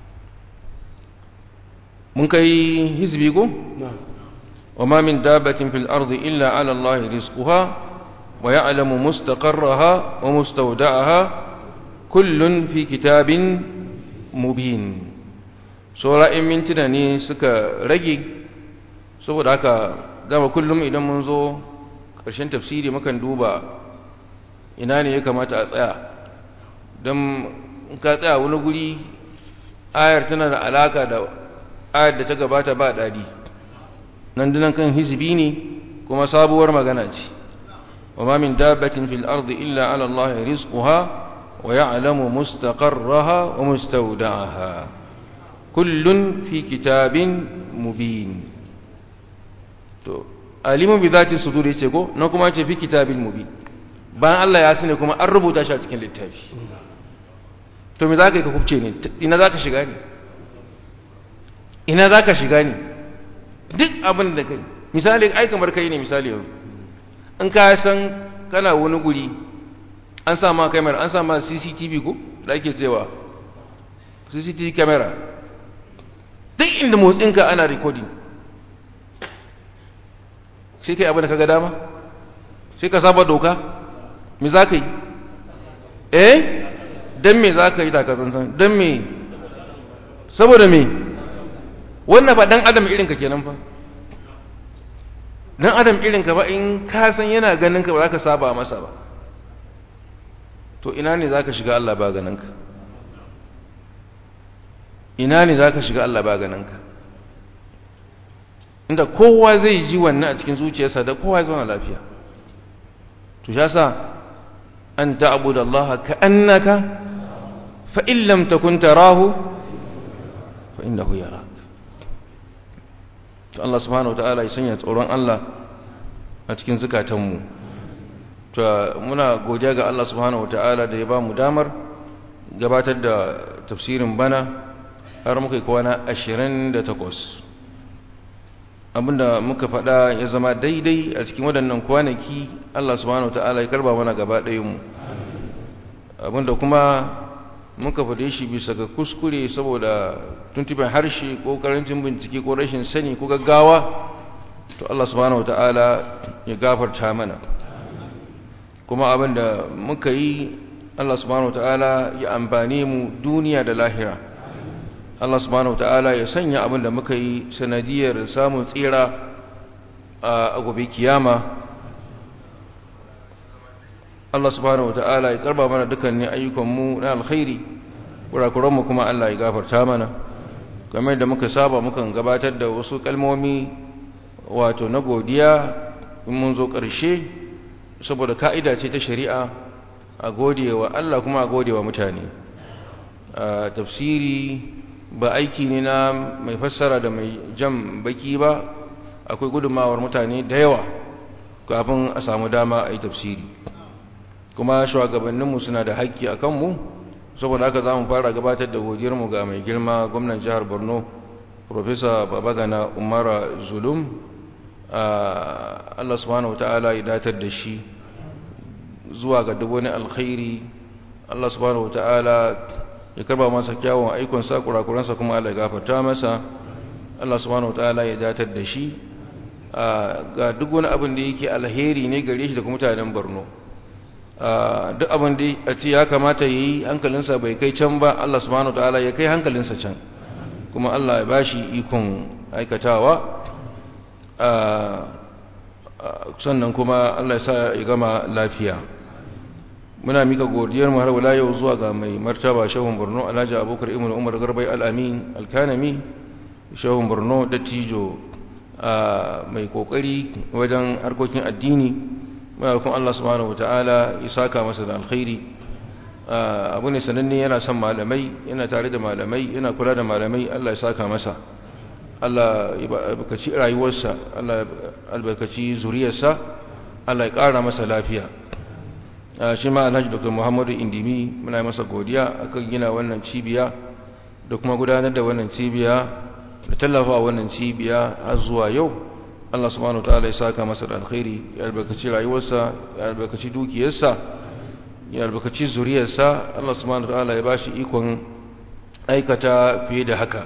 mun kai hizbi go وما من دابة في الأرض إلا على الله رزقها ويعلم مستقرها ومستودعها كل في كتاب مبين سورة من تناني سكا رجي saboda haka dama kullum idan mun zo ƙarshen tafsiri mukan duba ina ne ya kamata a tsaya don ka tsaya wani guri ayar tana da alaka da ayar da ta gabata ba daɗi nan dinan kan hizbi ne kuma sabuwar magana ce wa ma min dabbatin fil ardi illa ala Allah rizquha wa ya'lamu mustaqarraha wa mustawda'aha kullun fi kitabin mubin to alimun bi zati sudur yace ko nan kuma ce fi kitabin mubin bayan Allah ya sani kuma an rubuta shi a cikin littafi to me zaka yi ka kubce ne ina zaka shiga ne ina zaka shiga ne duk abin da kai misali ai kamar kai ne misali yau in ka san kana wani guri an sa ma kamera an sa ma CCTV ko da ake cewa CCTV camera duk inda motsinka ana recording sai kai abin da kaga dama sai ka saba doka me za ka yi eh don me za ka yi takazansan don me saboda me wannan ba dan adam irinka kenan fa dan adam irinka ba in ka san yana ganin ka ba za ka saba masa ba to ina ne za ka shiga Allah ba ganin ka ina ne za ka shiga Allah ba ganin ka inda kowa zai ji wannan a cikin zuciyarsa da kowa ya zauna lafiya to ya sa an ta'budu Allah ka annaka fa in lam takun tarahu fa innahu yarak to Allah subhanahu wataala ya sanya tsoron Allah a cikin zukatanmu to muna godiya ga Allah subhanahu wataala da ya ba mu damar gabatar da tafsirin bana har muka yi kwana 28 abinda muka faɗa ya zama daidai a cikin waɗannan kwanaki Allah subhanahu wataala ya karba mana gaba ɗayanmu abinda kuma muka faɗe shi bisa ga kuskure saboda tuntuɓen harshe ko karancin bincike ko rashin sani ko gaggawa to Allah subhanahu wataala ya gafarta mana kuma abin da muka yi Allah subhanahu ta'ala ya amfane mu duniya da lahira Allah subhanahu ta'ala ya sanya abin da muka yi sanadiyar samun tsira a gobe kiyama Allah subhanahu ta'ala ya karba mana dukkanin ayyukanmu na alkhairi kurakuranmu kuma Allah ya gafarta mana kamar da muka saba mukan gabatar da wasu kalmomi wato na godiya in mun zo ƙarshe saboda ka'ida ce ta shari'a a godewa Allah kuma a godewa mutane a tafsiri ba aiki ne na mai fassara da mai jam baki ba akwai gudunmawar mutane da yawa kafin a samu dama a yi tafsiri kuma shugabanninmu suna da haƙƙi a kanmu saboda haka za mu fara gabatar da godiyarmu ga mai girma gwamnan jihar borno profesa babagana umara zulum Allah subhanahu wata'ala ya datar da shi zuwa ga duk wani alkhairi Allah subhanahu wata'ala ya karba masa kyawun aikonsa kurakuransa kuma Allah ya gafarta masa Allah subhanahu wata'ala ya datar da shi ga duk wani abin da yake alheri ne gare shi da kuma mutanen Borno duk abin da a ce ya kamata yi hankalinsa bai kai can ba Allah subhanahu wata'ala ya kai hankalinsa can kuma Allah ya bashi ikon aikatawa sannan kuma Allah ya sa ya gama lafiya muna mika godiyar mu har wala yau zuwa ga mai martaba shehun Borno Alhaji Abubakar Ibn Umar Garbai Al-Amin Al-Kanami shehun Borno dattijo mai kokari wajen harkokin addini muna kuma Allah subhanahu wataala ya saka masa da alkhairi abu ne sananne yana son malamai yana tare da malamai yana kula da malamai Allah ya saka masa Allah ya albarkaci rayuwarsa Allah ya albarkaci zuriyarsa Allah ya ƙara masa lafiya shi ma Alhaji Dr. Muhammadu Indimi muna masa godiya akan gina wannan cibiya da kuma gudanar da wannan cibiya da tallafa wannan cibiya har zuwa yau Allah subhanahu wataala ya saka masa da alkhairi ya albarkaci rayuwarsa ya albarkaci dukiyarsa ya albarkaci zuriyarsa Allah subhanahu wataala ya bashi ikon aikata fiye da haka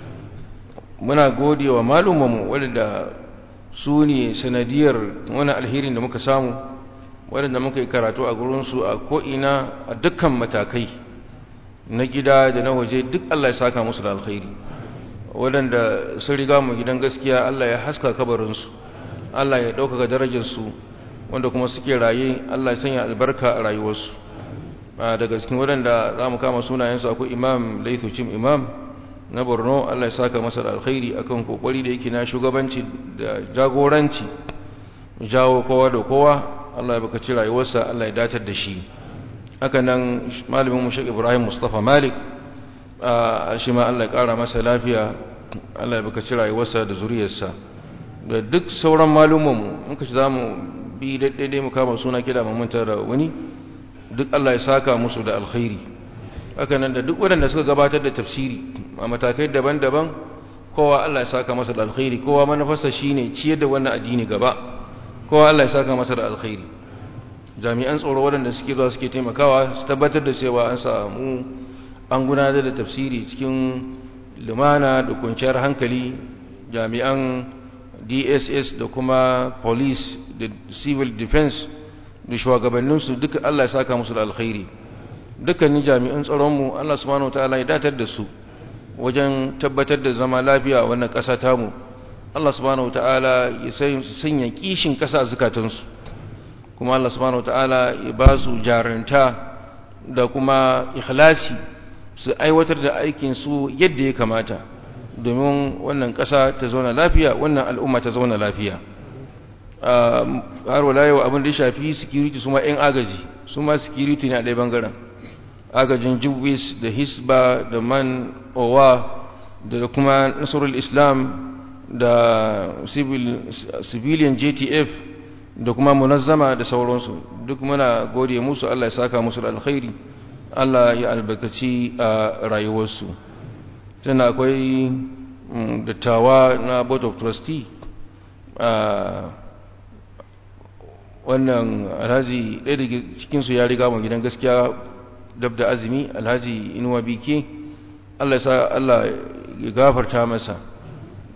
muna gode wa malumanmu waɗanda su ne sanadiyar wani alherin da muka samu waɗanda muka yi karatu a gurinsu a ko'ina a dukkan matakai na gida da na waje duk Allah ya saka musu da alkhairi waɗanda sun riga mu gidan gaskiya Allah ya haska kabarinsu Allah ya ɗaukaka darajarsu wanda kuma suke raye Allah ya sanya albarka a rayuwarsu daga cikin waɗanda za mu kama sunayensu akwai imam laithu cim imam na borno allah ya saka masa da alkhairi akan kokari da yake na shugabanci da jagoranci jawo kowa da kowa allah ya bakaci rayuwarsa allah ya datar da shi haka nan malamin mu shek ibrahim mustafa malik shi ma allah ya kara masa lafiya allah ya bakaci rayuwarsa da zuriyarsa da duk sauran malumanmu muka ci za mu bi daidai mu kama suna kida mu manta da wani duk allah ya saka musu da alkhairi haka nan da duk waɗanda suka gabatar da tafsiri a matakai daban-daban kowa Allah ya saka masa da alkhairi kowa manufarsa shine ciyar da wannan addini gaba kowa Allah ya saka masa da alkhairi jami'an tsaro waɗanda suke zuwa suke taimakawa su tabbatar da cewa an samu an gudanar da tafsiri cikin lumana da kwanciyar hankali jami'an DSS da kuma police da civil defense da shugabanninsu duka Allah ya saka musu da alkhairi dukkanin jami'an tsaronmu Allah subhanahu wataala ya datar da su wajen tabbatar da zama lafiya a wannan ƙasa tamu Allah subhanahu wataala ya sanya kishin ƙasa zukatansu kuma Allah subhanahu wataala ya ba su jaranta da kuma ikhlasi su aiwatar da aikin su yadda ya kamata domin wannan ƙasa ta zauna lafiya wannan al'umma ta zauna lafiya har wala yau abin da ya shafi security su ma 'yan agaji su ma security ne a ɗaya bangaren agajin jubis da hisba da man owa da kuma nasarul islam da civilian jtf da kuma munazzama da sauransu duk muna gode musu allah ya saka musu da alkhairi allah ya albarkaci a rayuwarsu tana akwai dattawa na board of trustee wannan alhaji ɗaya daga cikinsu ya riga mu gidan gaskiya dab da azumi alhaji inuwa bike Allah ya sa Allah ya gafarta masa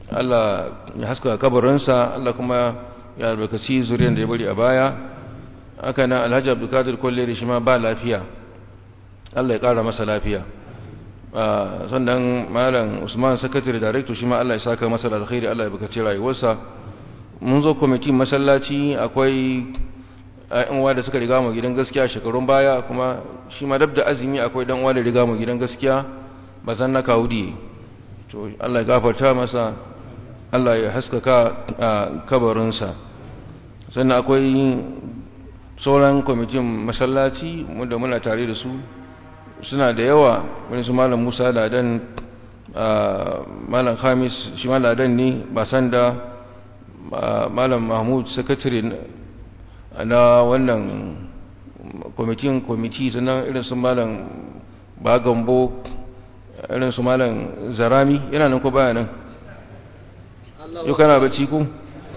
Allah ya haska kabarinsa Allah kuma ya albarkaci zuriyar da ya bari a baya haka nan alhaji abdulkadir kolleri shi ma ba lafiya Allah ya ƙara masa lafiya sannan malam usman secretary director shi ma Allah ya saka masa da alkhairi Allah ya bukaci rayuwarsa mun zo kwamitin masallaci akwai ɗan uwa da suka riga mu gidan gaskiya shekarun baya kuma shi ma dab da azumi akwai dan uwa da riga mu gidan gaskiya bazan na kawudi to Allah ya gafarta masa Allah ya haskaka kabarinsa sannan akwai sauran kwamitin masallaci wanda muna tare da su suna da yawa wani su malam musa ladan malam khamis shi ma ladan ne ba san da malam mahmud sakatare na wannan kwamitin kwamiti sannan irin su malam bagambo irin su malam zarami yana nan ko baya nan yau kana bacci ku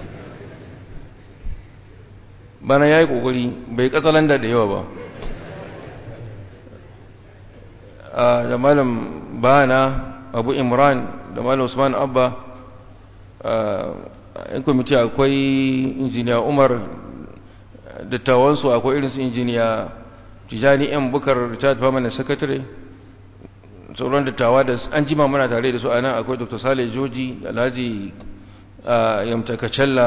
bana ya yi ƙoƙari bai katsalanda da yawa ba da malam bana abu imran da malam usman abba in kwamiti akwai injiniya umar dattawansu akwai irinsu injiniya tijani yan bukar richard permanent secretary sauran dattawa da an jima muna tare da su a nan akwai dr sale joji alhaji yamtakacella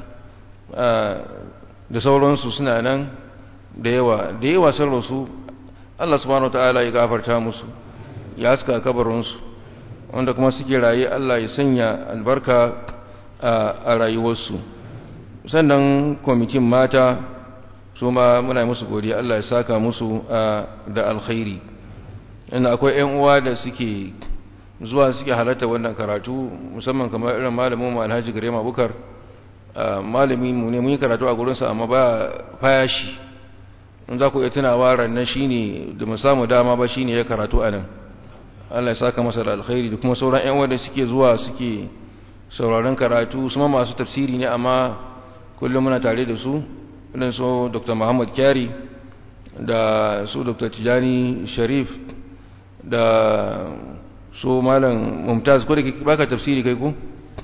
da sauransu suna nan da yawa da yawa sun rasu Allah subhanahu ta'ala ya gafarta musu ya haska kabarinsu wanda kuma suke raye Allah ya sanya albarka a rayuwarsu sannan kwamitin mata su ma muna musu godiya Allah ya saka musu da alkhairi inda akwai 'yan uwa da suke zuwa suke halatta wannan karatu musamman kamar irin malamin mu Alhaji Garema Bukar malami mu ne mun yi karatu a gurinsa amma ba fayashi in za ku iya tunawa rannan shine da mu samu dama ba shine ya karatu a nan Allah ya saka masa da alkhairi da kuma sauran ƴan wanda suke zuwa suke sauraron karatu su ma masu tafsiri ne amma kullum muna tare da su irin su Dr. Muhammad Kyari da su Dr. Tijani Sharif da su Malam Mumtaz ko da baka tafsiri kai ko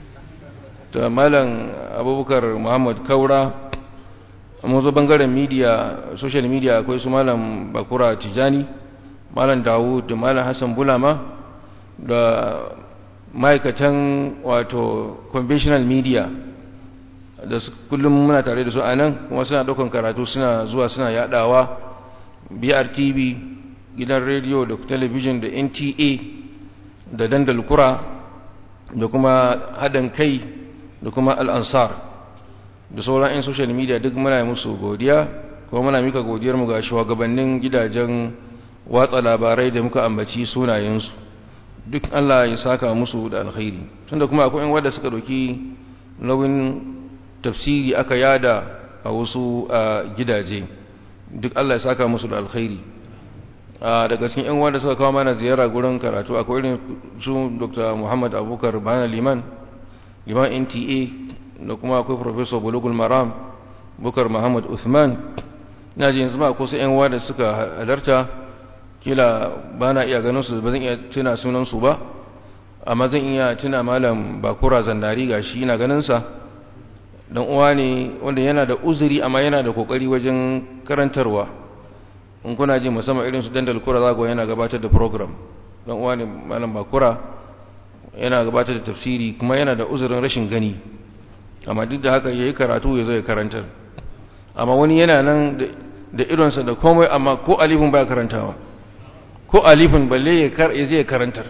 da Malam Abubakar Muhammad Kaura mun zo bangaren media social media akwai su malam bakura tijani malam dawud da malam hassan bulama da ma'aikatan wato conventional media da kullum muna tare da su a nan kuma suna ɗaukan karatu suna zuwa suna yadawa brtv gidan rediyo da talabijin da nta da dandal kura da kuma haɗin kai da kuma al'ansar da sauran 'yan social media duk muna yi musu godiya kuma muna mika godiyar mu ga shugabannin gidajen watsa labarai da muka ambaci sunayensu duk Allah ya saka musu da alkhairi tunda kuma akwai 'yan wanda suka doki nauyin tafsiri aka yada a wasu gidaje duk Allah ya saka musu da alkhairi daga cikin 'yan wanda suka kawo mana ziyara gurin karatu akwai irin su Dr. Muhammad Abubakar Bana Liman Liman NTA da kuma akwai professor bulugul maram bukar muhammad uthman na ji yanzu ma ko sai yan da suka halarta kila ba na iya ganin su ba zan iya tuna sunansu ba amma zan iya tuna malam bakura zandari ga shi na ganinsa don uwa ne wanda yana da uzuri amma yana da kokari wajen karantarwa in kuna ji musamman irin su dandal kura zago yana gabatar da program don uwa ne malam bakura yana gabatar da tafsiri kuma yana da uzurin rashin gani amma duk da haka ya yi karatu ya zo ya karantar amma wani yana nan da idonsa da komai amma ko alifin ba karantawa ko alifin balle ya zai karantar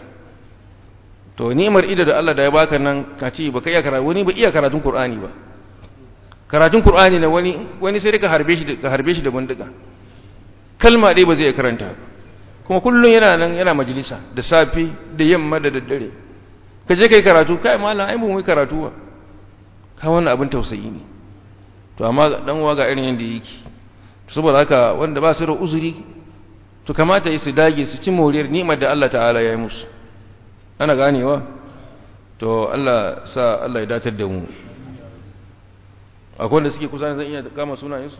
to ni'imar ido da Allah da ya baka nan ka ce baka iya karatu wani ba iya karatun Qur'ani ba karatun Qur'ani na wani wani sai ka harbe shi ka harbe shi da bindiga kalma dai ba zai karanta kuma kullun yana nan yana majalisa da safi da yamma da daddare ka je kai karatu kai mallam ai mun yi karatu ba ka wannan abin tausayi ne to amma dan uwa ga irin yanda yake saboda haka wanda ba su da uzuri to kamata yi su dage su ci moriyar ni'imar da Allah ta'ala ya yi musu ana ganewa to Allah sa Allah ya datar da mu akwai wanda suke kusa zan iya kama sunayensu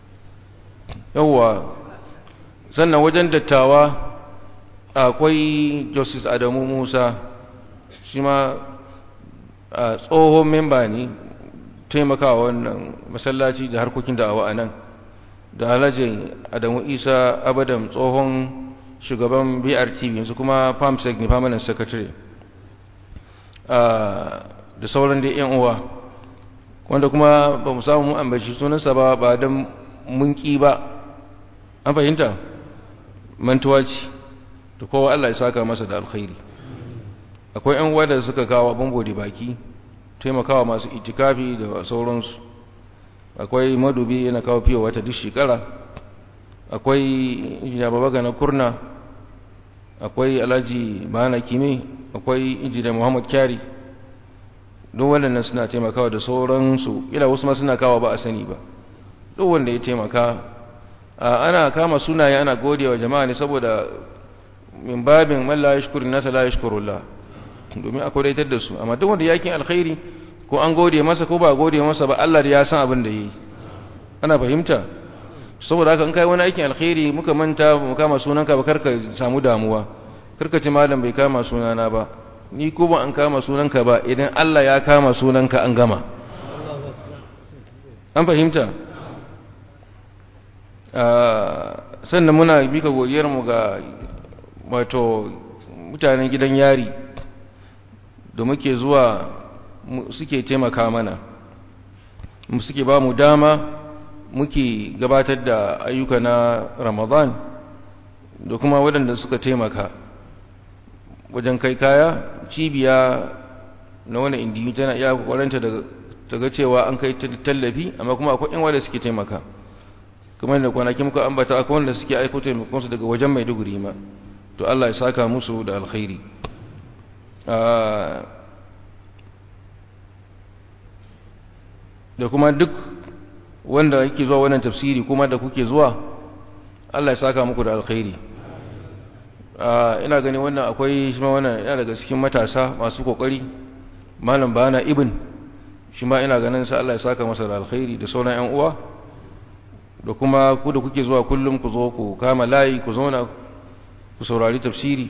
yawwa sannan wajen dattawa akwai justice adamu musa shi ma tsohon memba ne taimakawa wannan masallaci da harkokin da'awa a nan da alhaji adamu isa abadam tsohon shugaban brtv yanzu kuma famsec ne permanent secretary da sauran da yan uwa wanda kuma ba mu samu mu ambaci sunansa ba ba don munki ba an fahimta mantuwa ce da kowa Allah ya saka masa da alkhairi akwai yan uwa da suka kawo abin bodi baki taimakawa masu itikafi da sauransu akwai madubi yana kawo fiye wata duk shekara akwai injiniya babaga na kurna akwai alhaji bana kime akwai injiniya muhammad kyari duk waɗannan suna taimakawa da sauransu ila wasu ma suna kawo ba a sani ba duk wanda ya taimaka ana kama sunaye ana gode wa jama'a ne saboda min babin man la yashkuru nasa la yashkurullah domin a kodaitar da su amma duk wanda yakin alkhairi ko an gode masa ko ba gode masa ba Allah ya san abin da yi ana fahimta saboda haka in kai wani aikin alkhairi muka manta mu kama sunanka ba karka samu damuwa karka ce malam bai kama sunana ba ni ko ba an kama sunanka ba idan Allah ya kama sunanka an gama an fahimta sannan muna bika godiyar mu ga wato mutanen gidan yari da muke zuwa suke taimaka mana suke ba mu dama muke gabatar da ayyuka na ramadan da kuma waɗanda suka taimaka wajen kai kaya cibiya na wani indiyu tana iya kwaranta daga cewa an kai tallafi amma kuma akwai yan wanda suke taimaka kamar da kwanaki muka ambata akwai wanda suke aiko taimakonsu daga wajen maiduguri ma to Allah ya saka musu da alkhairi da kuma duk wanda yake zuwa wannan tafsiri kuma da kuke zuwa Allah ya saka muku da alkhairi ina gani wannan akwai shi ma wannan yana daga cikin matasa masu kokari malam bana ibn shi ma ina ganin sa Allah ya saka masa da alkhairi da sauran ƴan uwa da kuma ku da kuke zuwa kullum ku zo ku kama layi ku zauna ku saurari tafsiri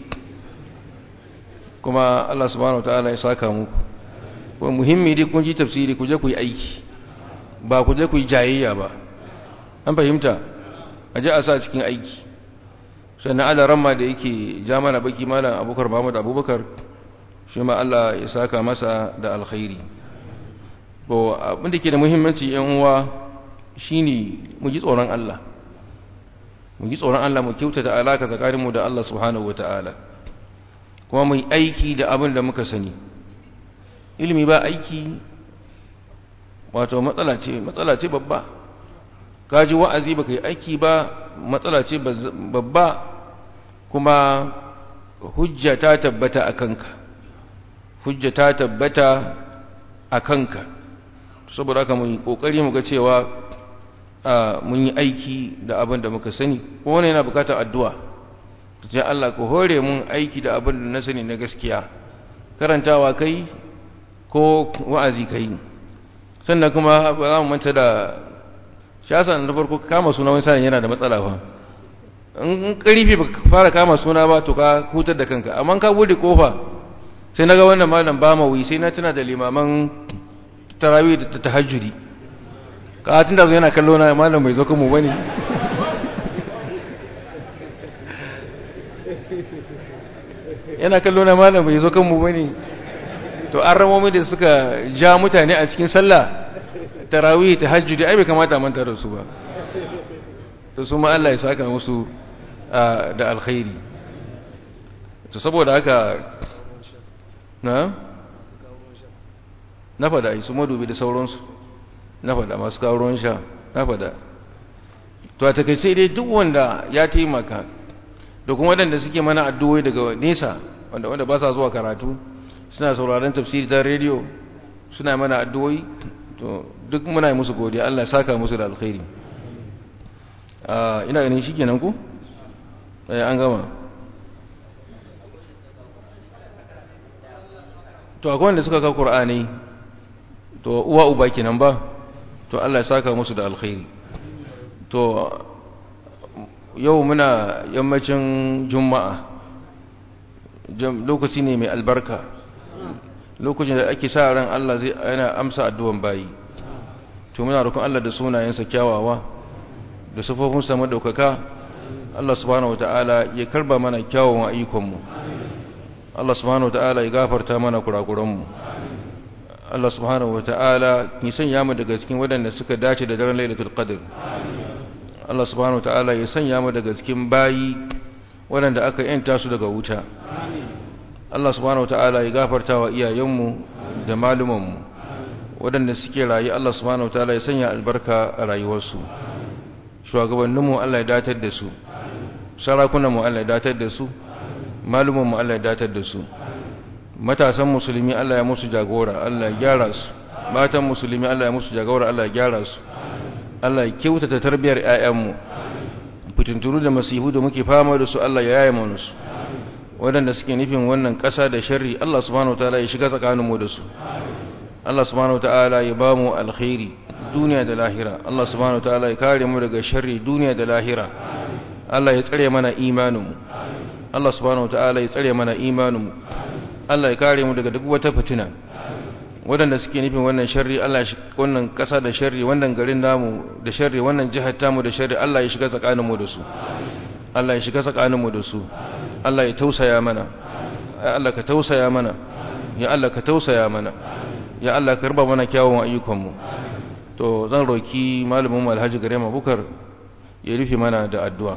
kuma Allah subhanahu wataala ya saka muku kuma muhimmi dai kun ji tafsiri ku je ku yi aiki ba ku je ku yi jayayya ba an fahimta a je a sa cikin aiki sannan ala ramma da yake ja mana baki malam abubakar muhammad abubakar shi ma Allah ya saka masa da alkhairi to abin da ke da muhimmanci yan uwa shine mu ji tsoron Allah mu ji tsoron Allah mu kyautata alaka tsakaninmu da Allah subhanahu wataala kuma mu yi aiki da abin da muka sani ilimi ba aiki wato matsala ce matsala ce babba kaji wa'azi baka yi aiki ba matsala ce babba kuma hujja ta tabbata a kanka hujja ta tabbata a kanka saboda haka mun yi kokari mu ga cewa mun yi aiki da abin da muka sani ko wani yana bukatar addu'a ta Allah ko hore mun aiki da abin da na sani na gaskiya karantawa kai ko wa'azi kai sannan kuma ba za mu manta da shasan da farko kama suna wani sanin yana da matsala fa in karfi ba fara kama suna ba to ka hutar da kanka amma ka bude kofa sai naga wannan malam ba mawi sai na tuna da limaman tarawih da tahajjudi ka tun da zo yana kallo na malam bai zo kanmu bane yana kallo na malam bai zo kanmu bane to an ramomi da suka ja mutane a cikin sallah tarawih tahajjudi ai bai kamata manta da su ba to su ma Allah ya saka musu da alkhairi to saboda haka na na fada su madubi da sauransu na fada masu kawo ruwan sha na fada to a takaice dai duk wanda ya taimaka da kuma waɗanda suke mana addu'o'i daga nesa wanda wanda ba sa zuwa karatu suna sauraron tafsiri ta rediyo suna mana addu'o'i to duk muna yi musu godiya Allah ya saka musu da alkhairi ina ganin shikenan ku eh an gama to akwai wanda suka ka Qur'ani to uwa uba kenan ba to Allah ya saka musu da alkhairi to yau muna yammacin juma'a lokaci ne mai albarka lokacin da ake sa ran Allah zai yana amsa addu'an bayi to muna roƙon Allah da sunayensa kyawawa da sufofinsa madaukaka Allah subhanahu wata'ala ya karba mana kyawun ayyukanmu Allah subhanahu wata'ala ya gafarta mana kurakuranmu Allah subhanahu wata'ala ya sanya mu daga cikin waɗanda suka dace da daren Lailatul Qadr Allah subhanahu wata'ala ya sanya mu daga cikin bayi waɗanda aka yanta su daga wuta Allah subhanahu wata'ala ya gafarta wa iyayenmu da malumanmu waɗanda suke rayu Allah subhanahu wata'ala ya sanya albarka a rayuwarsu shugabanninmu Allah ya datar da su sarakunanmu Allah ya datar da su malumanmu Allah ya datar da su matasan musulmi Allah ya musu jagora Allah ya gyara su matan musulmi Allah ya musu jagora Allah ya gyara su Allah ya kyautata tarbiyar ƴaƴanmu fitinturu da masihu da muke fama da su Allah ya yaye mana su waɗanda suke nufin wannan ƙasa da sharri Allah subhanahu wataala ya shiga tsakaninmu da su Allah subhanahu wataala ya ba mu alkhairi duniya da lahira Allah subhanahu wataala ya kare mu daga sharri duniya da lahira Allah ya tsare mana imaninmu Allah subhanahu wataala ya tsare mana imaninmu Allah ya kare mu daga duk wata fitina waɗanda suke nufin wannan sharri Allah ya wannan ƙasa da sharri wannan garin namu da sharri wannan jihar tamu da sharri Allah ya shiga tsakaninmu da su Allah ya shiga tsakaninmu da su Allah ya tausaya mana ya Allah ka tausaya mana ya Allah ka tausaya mana ya Allah ka raba mana kyawun ayyukanmu to zan roki malamin Alhaji Garema Bukar ya rufe mana da addu'a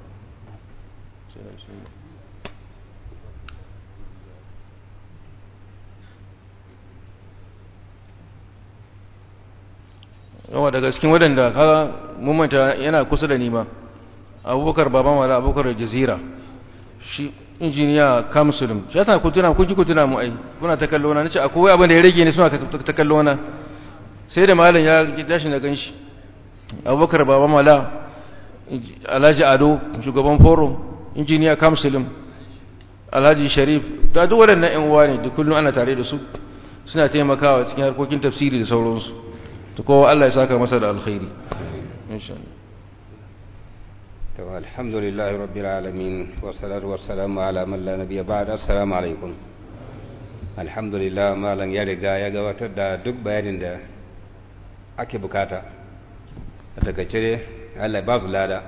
yawa daga cikin waɗanda kaga mumanta yana kusa da nima abubakar baban wala abubakar jazira shi injiniya kamsulum shi yasa ku tuna kun ji ku tuna mu ai kuna ta kallo na nace akwai abin da ya rage ne suna ta kallo na sai da malam ya tashi na ganshi abubakar baban wala alhaji ado shugaban forum injiniya kamsulum alhaji sharif ta duk waɗannan ƴan uwa ne duk kullum ana tare da su suna taimakawa cikin harkokin tafsiri da sauransu to kowa Allah ya saka masa da alkhairi insha Allah to alhamdulillah rabbil alamin wa salatu wa salamu ala man la nabiyya ba'da assalamu alaikum alhamdulillah malam ya riga ya gabatar da duk bayanin da ake bukata a takaice Allah ba su lada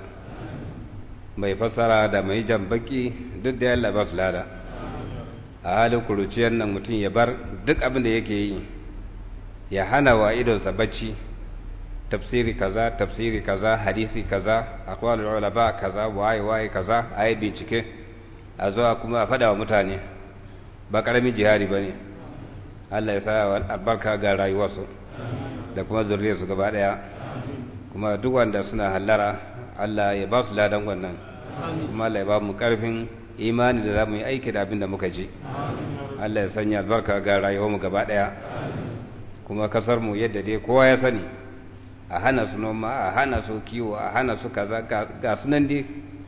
mai fassara da mai jan baki duk da Allah ba su lada a halin kuruciyar nan mutum ya bar duk abin da yake yi ya hana wa idonsa bacci tafsiri kaza tafsiri kaza hadisi kaza aqwalul ulama kaza waye waye kaza ayi bincike a zuwa kuma a fada wa mutane ba karamin jihadi bane Allah ya sa albarka ga rayuwarsu da kuma zuriyarsu gaba daya kuma duk wanda suna hallara Allah ya ba su ladan wannan kuma Allah ya ba mu karfin imani da za mu yi aiki da abin da muka ji Allah ya sanya albarka ga rayuwarmu gaba daya kuma kasar mu yadda dai kowa ya sani a hana su noma a hana su kiwo a hana su kaza ga sunan dai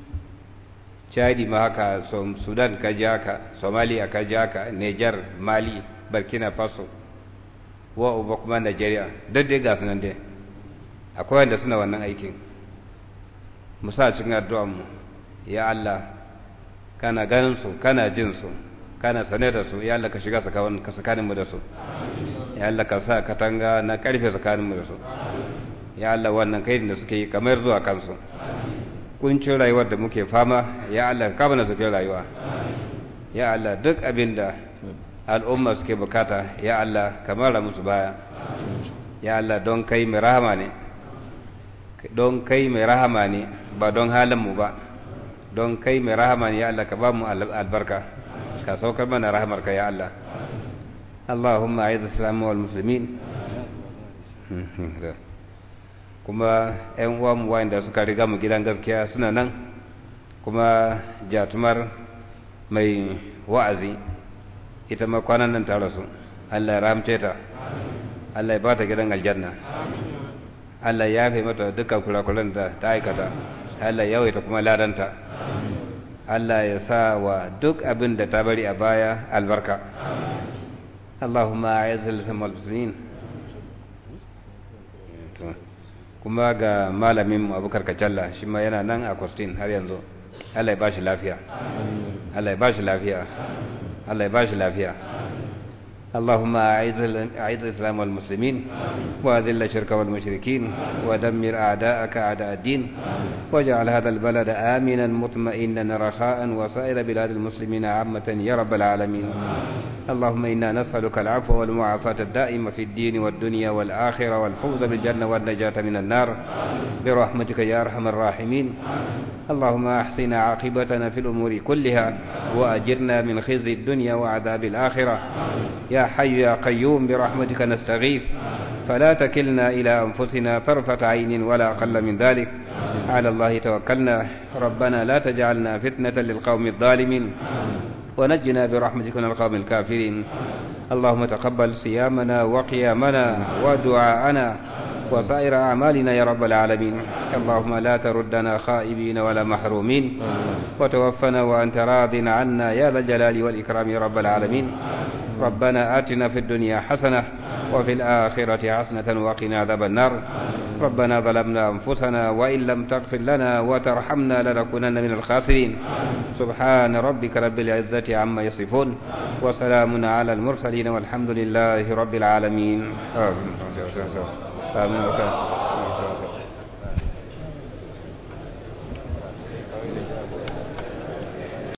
chadi ma haka sudan ka ji haka somalia ka ji haka niger mali burkina faso wa uba kuma nigeria duk dai ga sunan dai akwai wanda suna wannan aikin musa cikin addu'anmu ya allah kana ganin su kana jin su kana sane da su ya allah ka shiga tsakaninmu da su ya allah ka sa katanga na karfe tsakaninmu da su ya Allah wannan kai da suke yi kamar zuwa kansu kuncin rayuwar da muke fama ya Allah ka bana suke rayuwa ya Allah duk abin da al'umma suke bukata ya Allah ka mara musu baya ya Allah don kai mai rahama ne don kai mai rahama ne ba don halin mu ba don kai mai rahama ne ya Allah ka ba mu albarka ka saukar mana rahamarka ya Allah Allahumma a'idh al-islam wal muslimin kuma 'yan uwanmu wanda suka riga mu gidan gaskiya suna nan kuma jatumar mai wa'azi ita ma kwanan nan ta rasu Allah ya ramce ta Allah ya bata gidan aljanna Allah ya yafe mata dukkan kurakuran da ta aikata Allah ya yawaita kuma ladanta Allah ya sa wa duk abin da ta bari a baya albarka Allahumma a'izzal muslimin kuma ga malamin mu abubakar kacalla shi ma yana nan a kwastin har yanzu Allah ya ba shi lafiya Allah ya ba shi lafiya Allah ya ba shi lafiya اللهم أعز أعز الإسلام والمسلمين وأذل الشرك والمشركين ودمر أعداءك أعداء الدين واجعل هذا البلد آمنا مطمئنا رخاء وسائر بلاد المسلمين عامة يا رب العالمين اللهم إنا نسألك العفو والمعافاة الدائمة في الدين والدنيا والآخرة والفوز بالجنة والنجاة من النار برحمتك يا أرحم الراحمين اللهم أحسن عاقبتنا في الأمور كلها وأجرنا من خزي الدنيا وعذاب الآخرة يا حي يا قيوم برحمتك نستغيث فلا تكلنا إلى أنفسنا طرفة عين ولا أقل من ذلك على الله توكلنا ربنا لا تجعلنا فتنة للقوم الظالمين ونجنا برحمتك من القوم الكافرين اللهم تقبل صيامنا وقيامنا ودعاءنا وسائر أعمالنا يا رب العالمين اللهم لا تردنا خائبين ولا محرومين وتوفنا وأنت راض عنا يا ذا الجلال والإكرام يا رب العالمين ربنا آتنا في الدنيا حسنة وفي الآخرة حسنة وقنا عذاب النار ربنا ظلمنا أنفسنا وإن لم تغفر لنا وترحمنا لنكونن من الخاسرين سبحان ربك رب العزة عما يصفون وسلام على المرسلين والحمد لله رب العالمين آمين آمين